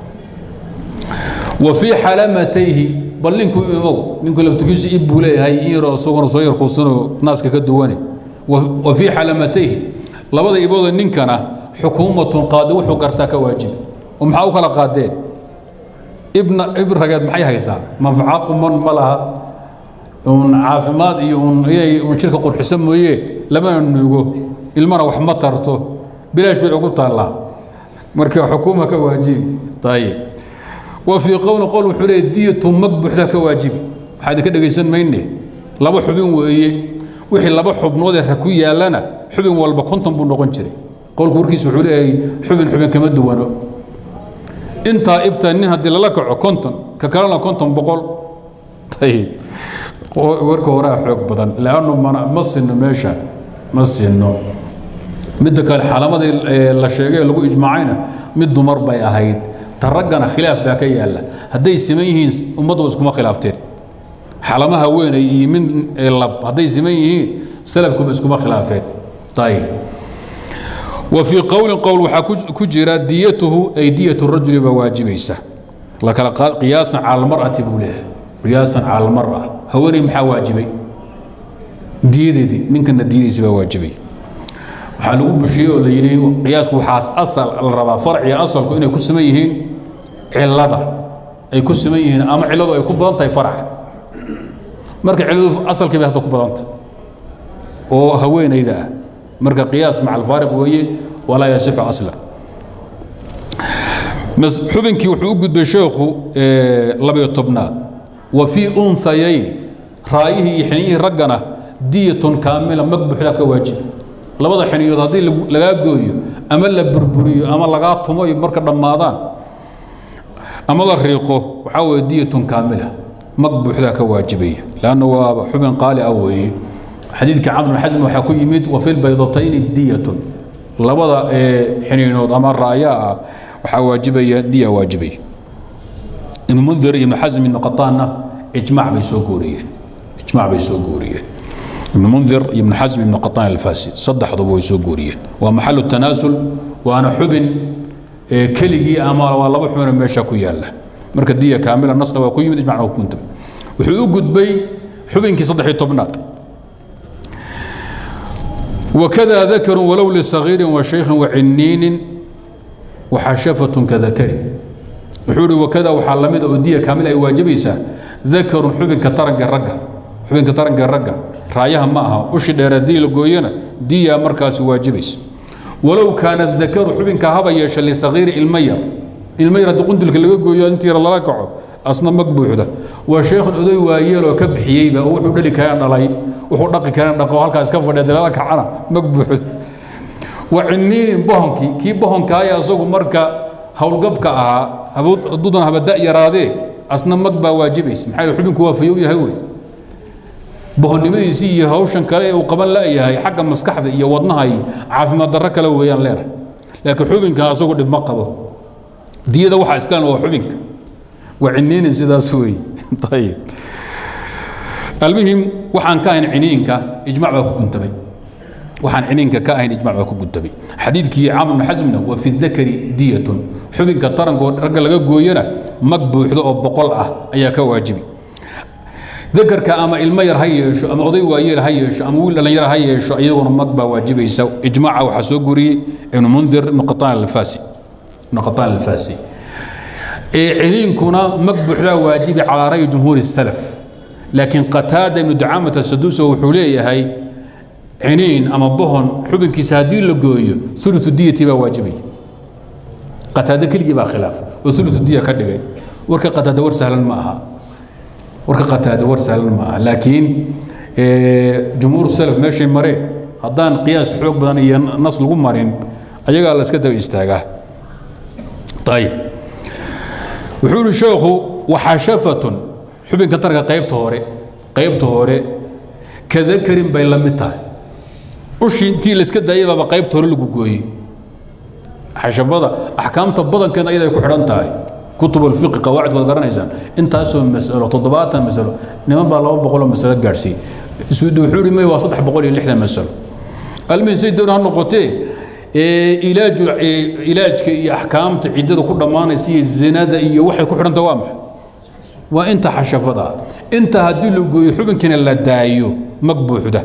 wa fii xalamatayhi bal ninku imow ninku laftigiisu ib buu leeyahay in yaroo isaguna soo yarkuusanoo naaska ka duwane wa fii xalamatayhi labada ibooda ninkana xukuumatun qaadi wuxuu gartaa ka waajibi oo maxaa u kala qaadeen ibna ibn rageed maxay haysaa manfaca quman ma laha un caafimaad iyo un inay un jirka qurxiso mooyee lamana nuugo ilmana wax ma tarto bilaash bay ugu taallaa marka xukuuma ka waajibi ayib wa fii qowli qowl wuxuu leeyahy diyatu mag buuxda ka waajibi waxaa idinka dhegaysan mayne laba xubin weeye wixii laba xubnood ee ra ku yaallana xubin walba konton buu noqon jiray qowlku warkiisa wuxuu leeyahay xubin xubin kama duwano intaa ibta nin haddii lala kaco konton ka kalena konton boqol ayib warka horaa xoog badan leannu mana ma sinno meesha ma sinno midda kale xalamadii la sheegay ee lagu ijmaacayna mid dumar bay ahayd ta raggana khilaaf baa ka yaalla hadday siman yihiin ummaddu iskuma khilaafteen xalamaha weynay iyo mid lab hadday siman yihiin salafkuba iskuma khilaafeen ayib wa fii qowlin qowl waxaa ku jira diyatuhu ay diyatu rajuli baa waajibaysa lakala qiyaasan cala almar'ati buu leeyahay qiyaasan cala almar'a haweeney maxaa waajibay diyadeedii ninkana diyadiisi baa waajibay waxaa lagu bushiyey oo la yidhi qiyaasku waxaas asal la rabaa farciga asalku inay ku siman yihiin cilada ay ku siman yihiin ama ciladu ay ku badan tahay faraca marka ciladu asalkii bay hadda ku badan tahay oo haweenayda ah marka qiyaas maca alfaariq weeye walaa yasixu aslan xubinkii wuxuu u gudbay sheekhu labayo tobnaad wa fii unhayayni raayihii iyo xiniyihii raggana diyatun kaamila mag buuxdaa ka waajibi labada xiniyood haddii lagaa gooyo ama la burburiyo ama lagaa tumo ay marka dhammaadaan ama la riiqo waxaa weeye diyatun kaamila mag buuxdaa ka waajibaya lanna waa xubin qaali ah weeye xadiidka camr bin xasm waxaa ku yimid wa fi lbaydatayni diyatun labada xiniinood ama raayaa ah waxaa waajibaya diya waajibaya ibnu mundir ibnu xasm ibnu qataanna ijmac bay soo guuriyeen ijmac bay soo guuriyeen ibnu mundir iyo ibnu xasm ibnu qataan alfasi saddexduba way soo guuriyeen waa maxalu tanaasul waana xubin keligii ama waa laba xubinoo meesha ku yaala marka diya kaamila nasna waa ku yimid ijmacna waa ku kuntay wuxuu u gudbay xubinkii saddex-iyo tobnaad وكذا ذكر ولو لصغير وشيخ وعنين وحشفة كذكر وحوري وكذا وحلمد أودية كاملة أي واجبيسا ذكر حبن كترنق الرقة حبن كترنق الرقة رايها معها وش دير دي لقوينا دي مركز واجبيس ولو كان الذكر حبن كهبا يشا لصغير المير المير دقون دلك اللي قويا انت الله لكعو أصلا مقبوح ده وشيخ أدوي وايلو كبحييبا وحو دلي كان دلي wuxuu dhaqi kareen dhaqo halkaas ka fadhiya dalaala kacana mag buuxd waciniin bohonkii kii bohonkaaya asagu marka howlgabka ahaa haduudan habada yaraadee asna mag baa waajibaysa maxaa yeele xubinku waa fayow yahay wey bohonnimadiisii iyo hawshan kale ee uu qaban la'yahay xagga maskaxda iyo wadnaha iyo caafimaad darro kale weeyaan leedahay laakiin xubinkan asagu dhib ma qabo diyada waxaa iskaan waa xubinka waciniinin sidaas weeye ayib المهم وحان كاين عنينك اجماع باكو كنتبي وحان عنينك كاين اجماع باكو كنتبي حديث كي عمرو بن حزم وفي الذكر دية حبنك ترن رجل لغا غوينا مقبوخدو او بقول اه ايا كواجبي ذكرك اما المير هيشو اما اودي وايل هيشو اما ويل لنير هيشو ايغون مقبا واجبيسا اجماع وحا سو غوري ابن منذر ابن قطان الفاسي ابن قطان الفاسي إيه عنينكنا مقبوخدا واجبي على راي جمهور السلف laakiin qataada ibnu ducaamata saduusa wuxuu leeyahay ciniin ama bohon xubinkiisa haddii la gooyo ulu diyati baa waajibaya qataada keligii baa khilaaf oo ulu diya ka dhigay warka qataada war sahlan ma aha warka qataada war sahlan ma aha laakiin jumhuur salaf meeshay mareen haddaan qiyaas xoog badan iyo nas lagu marin ayagaa la iska daba istaagaa ayib wuxuu yihi sheekhu waxashafatun xubinka tarka qaybta hore qaybta hore kadakarin bay la mid tahay ushii intii layska daayay baaba qaybta hore lagu gooyey xashafada axkaamta badankeeda ayada ay ku xidhan tahay kutub alfiqi qawaacid waad garanaysaan intaasoo masalo toddobaatan masalo niman baa laba boqoloo masalo gaadhsiiyey isuudi wuxuu yidhi may waa saddex boqol iyo lixdan masalo almin say doon ha noqotee ilaaju ilaajka iyo axkaamta ciddada ku dhammaanaysa iyo zinada iyo waxay ku xidhanta waa maxay waa inta xashafada inta haddii la gooyo xubinkiina la daayo mag buuxda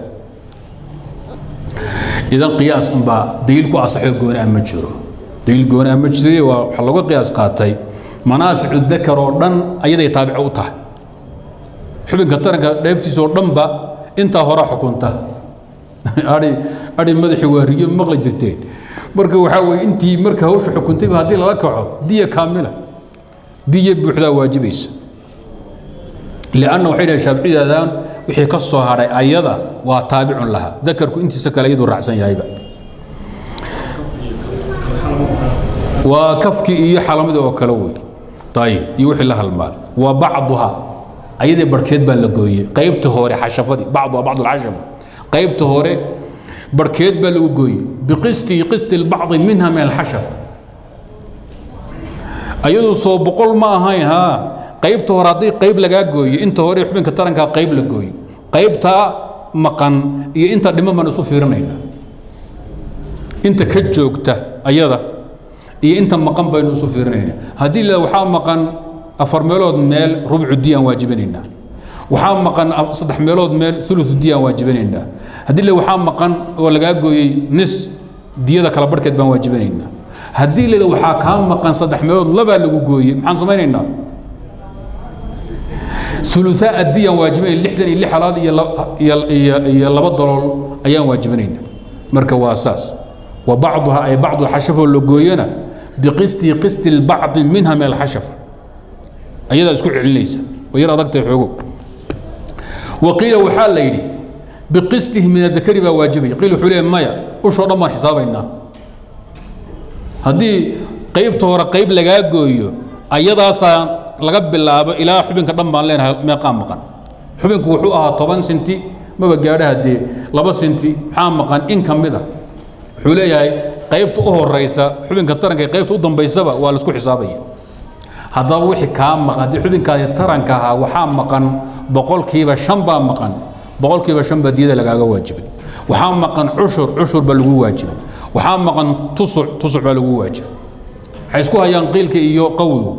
idan qiyaas unbaa daliil ku asaxo gooni ah ma jiro daliil gooni ah ma jiro waa waxaa laga qiyaas qaatay manaaficu dakar oo dhan ayaday taabico u tahay xubinka taranka dheeftiisa oo dhanba intaa hore xukunta ai ai madaxii waa riyo maqli jirteen marka waxaa weye intii marka hawsha xukuntayba haddii lala kaco diya kaamila diya buuxdaa waajibaysa lianna waxay dhahay shaaficiyadaan wixii ka soo hadhay ayada waa taabicun laha dakarku intiisa kale iyaduu raacsan yahayba waa kafkii iyo xalamadii oo kale wey ayib iyo wixii la halmaal wa bacduha ayadii barhkeed baa la gooyey qaybta hore xashafadii bacduha bacdu alxashafa qaybta hore barhkeed baa lagu gooyey biqisti qisti lbacdi minha min alxashafa ayadu soo boqol ma ahayn haa qaybta hore haddii qayb lagaa gooyo inta hore xubinka tarankaa qayb la gooyo qaybtaa maqan iyo inta dhiman baan isu fiirinayna inta ka joogta ayada iyo inta maqan baynu isu fiirinayna haddii la waxaa maqan afar meelood meel rubcu diyaan waajibinaynaa waxaa maqan saddex meelood meel ulu diyaan waajibinaynaa haddii le waxaa maqan oo lagaa gooyey nis diyada kala barhkeed baan waajibinaynaa haddii le waxaa kaa maqan saddex meelood labaa lagu gooyey maxaan samaynaynaa uluaa adiyaan waajibinayn lixdan iyo lix halaad iyo laba dalool ayaan waajibinayna marka waa saas wa bacduha ay bacdu alxashafo la gooyana biqisti qisti lbacdi minha min alxashafa ayadaa isku celinaysa way yar adagtahay xoogo waqiila waxaa la yidhi biqistihi min adakari baa waajibaya qiil wuxuu leeyahy maya ushoo dhan baan xisaabaynaa haddii qaybta hore qayb lagaa gooyo ayadaasaa laga bilaabo ilaa xubinka dhan baan leenahay meeqaa maqan xubinku wuxuu ahaa toban sinti maba gaadhaha dee laba sinti maxaa maqan in ka mid a wuxuu leeyahay qaybta u horaysa xubinka taranka iyo qaybta u dambaysaba waa laisku xisaabaya haddaba wixii kaa maqan haddii xubinkaadi taranka ahaa waxaa maqan boqolkiiba shan baa maqan boqolkiiba shan baa diyada lagaaga waajibay waxaa maqan cushur cushur baa lagu waajibay waxaa maqan tusuc tusuc baa lagu waajibay waxay isku hayaan qiilka iyo qawigu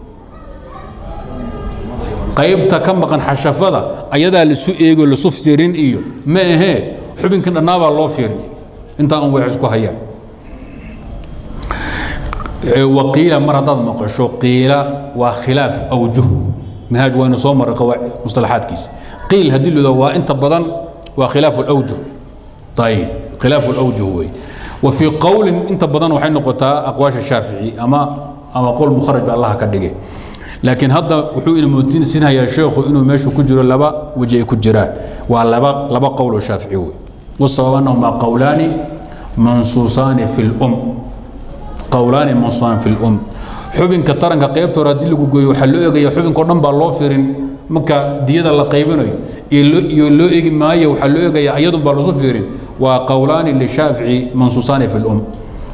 qaybta ka maqan xashafada ayadaa lisu eego lisu fiirin iyo ma ahee xubinkan dhannaabaa loo fiirin intaa un way isku hayaan waqiila mar haddaad maqasho qiila waa khilaaf awjuh manhaaj waynu soo maray mustalaxaadkiisa qiil haddii la yidhahdo waa inta badan waa khilaafu alawjuh ayib khilaafu alawjuh wey wa fii qowlin inta badan waxay noqotaa aqwaasha shaafici ama ama qowl mukharaj ba allaha ka dhigay laakiin hadda wuxuu ina moodinsinhayaa sheekhu inuu meeshu ku jiro laba weji ay ku jiraan waa laba laba qowl oo shaafici wey wasabab annahumaa qowlaani mansuusaani fi lum qowlaani mansuusaani fi lum xubinka taranka qaybta hore haddii lagu gooyo waxaa loo eegaya xubinkao dhan baa loo firin marka diyada la qaybinayo iyo loo eegi maayo waxaa loo eegaya iyadun baa lasu fiirin waa qowlaani lishaafici mansuusaani fi lum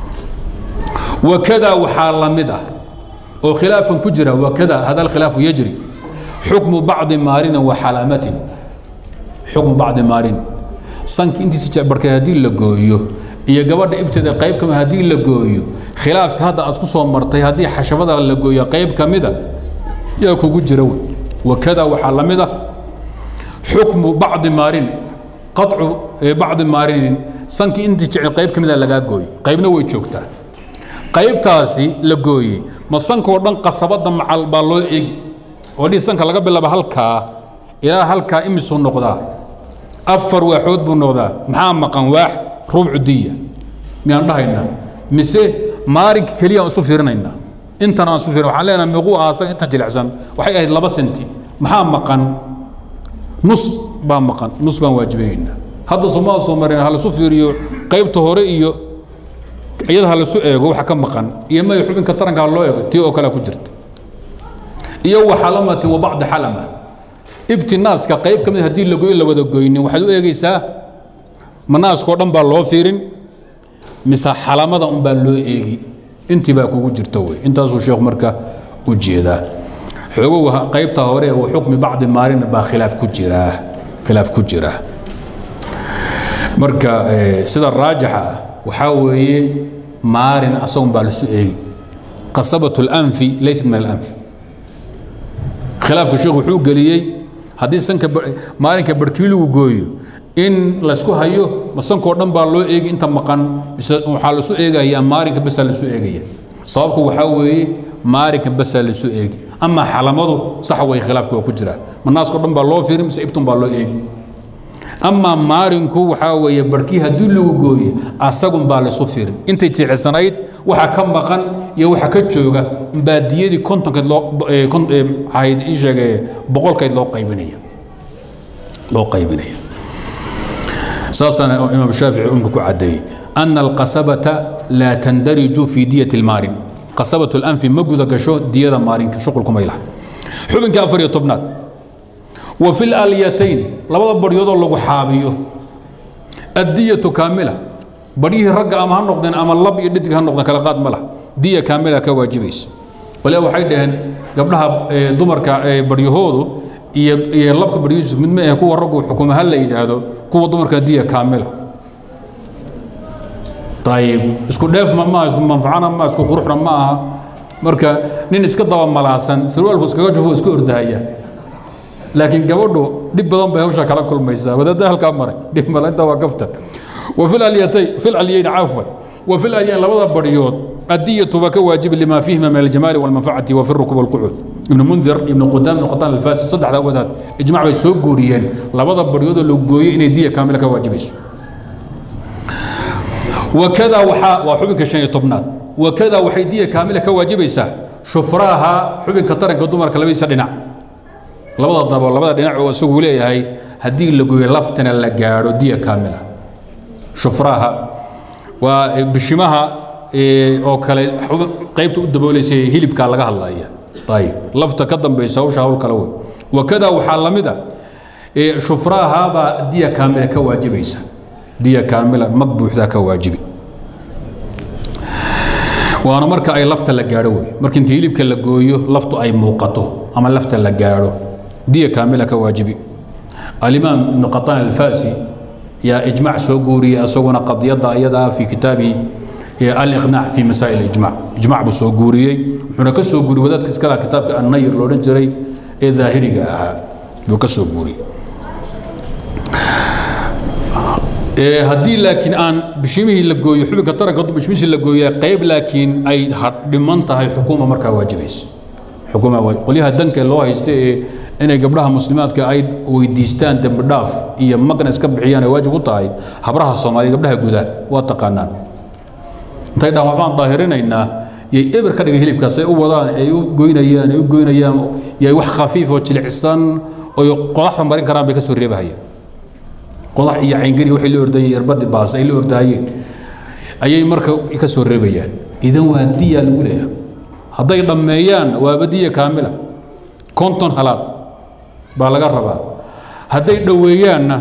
wakada waxaa la mid ah oo khilaafan ku jira wakada hada alkhilaafu yajri xukmu bacdi maarinin wa xalaamatin xukmu bacdi maarin sanki intiisa barkay haddii la gooyo iyo gabadha ibteeda qayb kamid haddii la gooyo khilaafka hadda aad ku soo martay haddii xashafada la gooyo qayb ka mida yaa kugu jira wey wakada waxaa la mid ah xukmu bacdi maarin qaطcu bacdi maarinin sankii intii jecel qayb ka mida lagaa gooyo qaybna way joogtaa qaybtaasi la gooyey ma sankoo dhan qasabadda macal baa loo eegi oo dhihi sanka laga bilaabo halkaa ilaa halkaa imisuu noqdaa afar waaxood buu noqdaa maxaa maqan waax rubcu diya miyaan dhahaynaa mise maalinka keliya aan isu fiirinaynaa intan aan isu fiirin waxaan leenahay miquu aasan intan jilicsan waxay ahayd laba senti maxaa maqan nus baa maqan nus baan waajibaynaa hadda somaa soo marin ha lasu fiiriyo qaybta hore iyo iyada ha lasu eego waxa ka maqan iyo may xubinka taranka ha loo eego tii oo kale ku jirta iyo wa xalamatin wa bacdi xalama ibti naaska qayb ka mid haddii la goyo la wada goynin waxaad u eegaysaa ma naaskao dhan baa loo fiirin mise xalamada un baa loo eegi intii baa kugu jirta wey intaasuu sheekhu marka u jeedaa xoogow qaybta hore wa xukmi bacdi maalin baa khilaaf ku jiraa khilaaf ku jira marka sida raajixa ah waxaa weeye maalin asagun baa lasu eegi qasabat اlanfi laysat min alanfi khilaafka sheekhu wuxuu geliyey haddii sanka maalinka barhkii lagu gooyo in laysku hayo ma sankoo dhan baa loo eegi inta maqan mise waxaa lasu eegayaa maalinka basaa lasu eegaya sababku waxaa weeye maalinka basaa lasu eegi ama xalamadu sax way khilaafka waa ku jiraa ma naaskao dhan baa loo fiirin mise ibtun baa loo eegi ama maalinku waxaa weeye barhkii haddii lagu gooye asagun baa laysu fiirin intay jilicsanayd waxa ka maqan iyo waxa ka jooga umbaa diyadii kontonkeed loo ahayd ii sheege boqolkeed loo qaybinaya loo qaybinaya saasaana imaam shaafici umka ku caddeeyey ana alqasabata laa tandariju fi diyati lmaalin qasabatu lanfi ma guda gasho diyada maalinka shuqulkumay laha xubinka afar iyo tobnaad wa fi lalyatayn labada baryoodoo lagu xaabiyo addiyatu kaamila baryihii ragga ama ha noqdeen ama lab iyo dhidig ha noqdeen kala qaad ma lah diya kaamila ka waajibaysa waliba waxay dhaheen gabdhaha dumarka baryahoodu iyo iyo labka baryihiisu mid ma ahe kuwa raggu xukuma ha la yidhaahdo kuwa dumarka diya kaamila ayib isku dheef ma maaha isku manfacana ma isku quruxna ma aha marka nin iska daba malaasan sarwaalku iskaga jufo iska ordahaya laakiin gabadhu dhib badan bay hawsha kala kulmaysaa wadaadda halkaa maray dhib male intaa waa kaftan wa fi alyatay fi alyayn cafwan wa fi alyayn labada baryood addiyatu baa ka waajibi lima fiihima min aljamaali walmanfacati wa fi rukub walqucuud ibnu mundir ibnu qudam ibnu qataan alfaasi saddexda wadaad ijmac bay soo guuriyeen labada baryoodoo la gooyey inay diya kaamila ka waajibayso wakada waxaa waa xubinka shan iyo tobnaad wakada waxay diya kaamila ka waajibaysaa shufraaha xubinka taranka dumarka labadiisa dhinac labada dabo labada dhinac oo isagu leeyahay haddii la gooyo laftana la gaadho diya kaamila shufraha waa bishimaha oo kale qaybta u daboolaysa hilibkaa laga hadlaya ayib lafta ka dambaysa hawsha hawl kale wey wakada waxaa la mid a shufrahaabaa diya kaamila ka waajibaysa diya kaamila mag buuxdaa ka waajibi waana marka ay lafta la gaadho wey marka inta hilibka la gooyo laftu ay muuqato ama lafta la gaadho diya kaamila ka waajibi alimaam ibnu qataan alfasi yaa ijmac soo guuriyey isaguna qadiyadda iyadaa fi kitaabihi aliqnaac fi masaa'il ijmac ijmac buu soo guuriyey wuxuuna ka soo guuriyey wadaadka iskala kitaabka annayr loodhan jiray ee daahiriga ahaa buu ka soo guuriyey haddii laakiin aan bishimihii la gooyo xubinka taranka hadduu bishimihiisi la gooya qayb laakiin ay dhiman tahay xukuuma markaa waajibaysa xukuuma qolyaha danka loo haysta ee inay gabdhaha muslimaadka ay weydiistaan dembi dhaaf iyo magna iska bixiyaan ay waajib u tahay habraha soomaaliya gabdhaha gudaa waa taqaanaan intay dhahan waxbaan daahirinaynaa yay eber ka dhigay hilibkaas ay u wadaan ay u goynayaan ay u goynayaan yay wax khafiif oo jilicsan oo qodaxda marin karaan bay ka soo reebahayaan qodax iyo cayngari waxay la ordayeen irbadi baas ay la ordahayeen ayay marka ka soo reebayaan idan waa diya lagu leeyahay hadday dhammeeyaan waaba diya kaamila konton halaad baa laga rabaa hadday dhoweeyaanna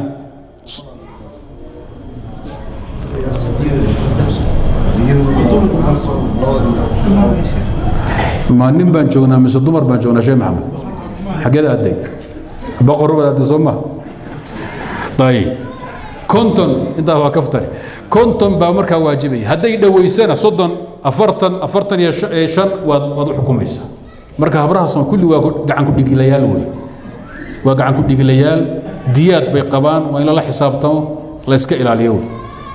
ma nin baan joognaa mise dumar baan joognaa sheekh maxamed xageed aaday boqor baad aaday soo maha ayib konton intaa waa kaftari konton baa markaa waajibaya hadday dhoweysana soddon afartan afartan iyo shan waad waad u xukumaysaa marka habrahaasoo kulli waa gacan ku dhigilayaal wey waa gacan ku dhigilayaal diyaad bay qabaan waa in lala xisaabtamo layska ilaaliyo wey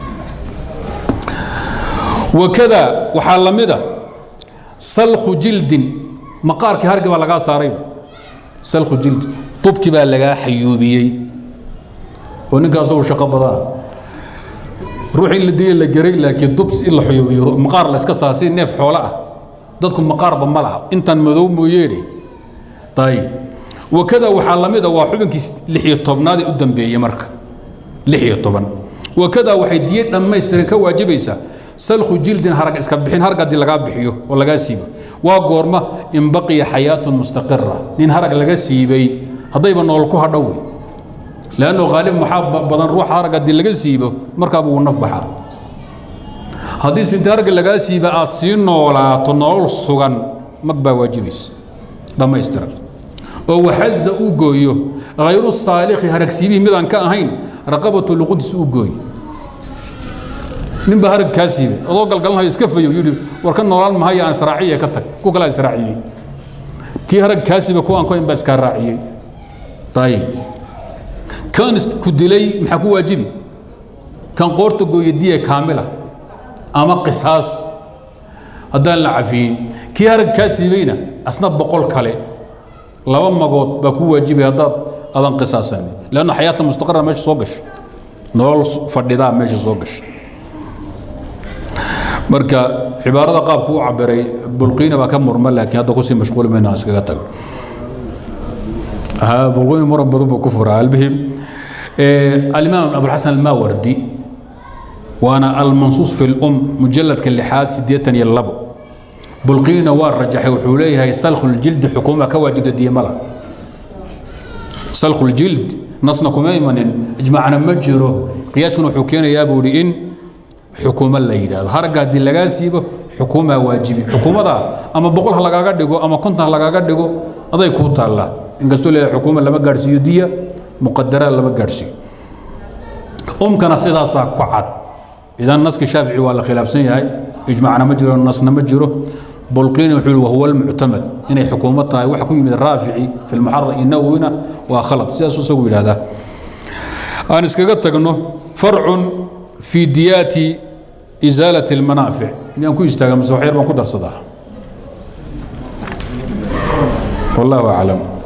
wakada waxaa la mid a salkhu jildin maqaarkii hargi baa lagaa saarayba salkhu jildin tubki baa lagaa xayuubiyey oo ninka asagu shaqo badana ruux in la diya la geray laakiin dubs in la xuyuubiyo maqaar la iska saa si neef xoolo ah dadku maqaarba ma laha intan madow mooyeene ayib wakada waxaa la mid a waa xubinkii lix iyo tobnaadee u dambeeyey marka lix iyo toban wakada waxay diye dhammaystiran ka waajibaysaa salkhu jildin harag iska bixin harag haddii lagaa bixiyo oo lagaa siibo waa goorma in baqiya xayaatun mustaqira nin harag laga siibay haddayba nool ku hadhow wey lanno haalib maxaa badan ruux harag haddii laga siibo markaaba wuu naf baxaa haddii sinta harga lagaa siiba aad sii noolaato nolol sugan mag baa waajibaysa dhammaystiran oo waxaza uu gooyo hayru saalixi harag siibihii midaan ka ahayn raqabatu luquntiisa uu gooyo ninbaa harag kaa siibay adoo galgalanhayo iska fayo yidhi war ka noolaan mahaya aan israaciya ka tag ku kalaa israaciyey kii harag kaa siibay kuwaan koyn baa iskaa raaciyey ayib kan ku dilay maxaa ku waajibi kan qoorta gooya diya kaamila ama qisaas haddaan la cafiyin kii harag kaa siibayna asna boqol kale laba magood baa ku waajibay haddaad adan qisaasan lanno xayaata mustaqara meesha soo gasha nolol fadhidaa meesha soo gasha marka cibaarada qaabku u cabiray bulqiina baa ka murma laakiin hadda kusii mashquuli mayno aan iskaga tago bulqiina muran badan buu ku furaa albihim alimaam abulxasan almaawardi waana almansuus fi lum mujaladka lixaad siddeetan iyo labo bulqiina waa rajaxay wuxuu leeyahay salkhuljildi xukuuma ka waajibta diyamada salkhuuljild nasna kuma imanin ijmaacna ma jiro qiyaaskuna wuxuu keenayaa buu ihi in xukuumo la yidhaahdo haragga haddii lagaa siibo xukuumaa waajibi xukuumada ama boqol ha lagaaga dhigo ama konton ha lagaaga dhigo aday kuu taallaa inkastoo leeyahay xukuuma lama gaadhsiiyo diya muqadara lama gaadhsiiyo umkana sidaasaa ku cad idan naski shaafici waa la khilaafsan yahay ijmaacna ma jiro nasna ma jiro bulqiini wuxuu yihi wahuwa almuctamad inay xukuumad tahay waxa ku yimid raafici fi lmuxarar iyo nawowina waa khalad sidaasuu isagu yidhahdaa aan iskaga tagno farcun في ديات إزالة المنافع يعني كو يستاغم سوحير ما كو درسدا والله أعلم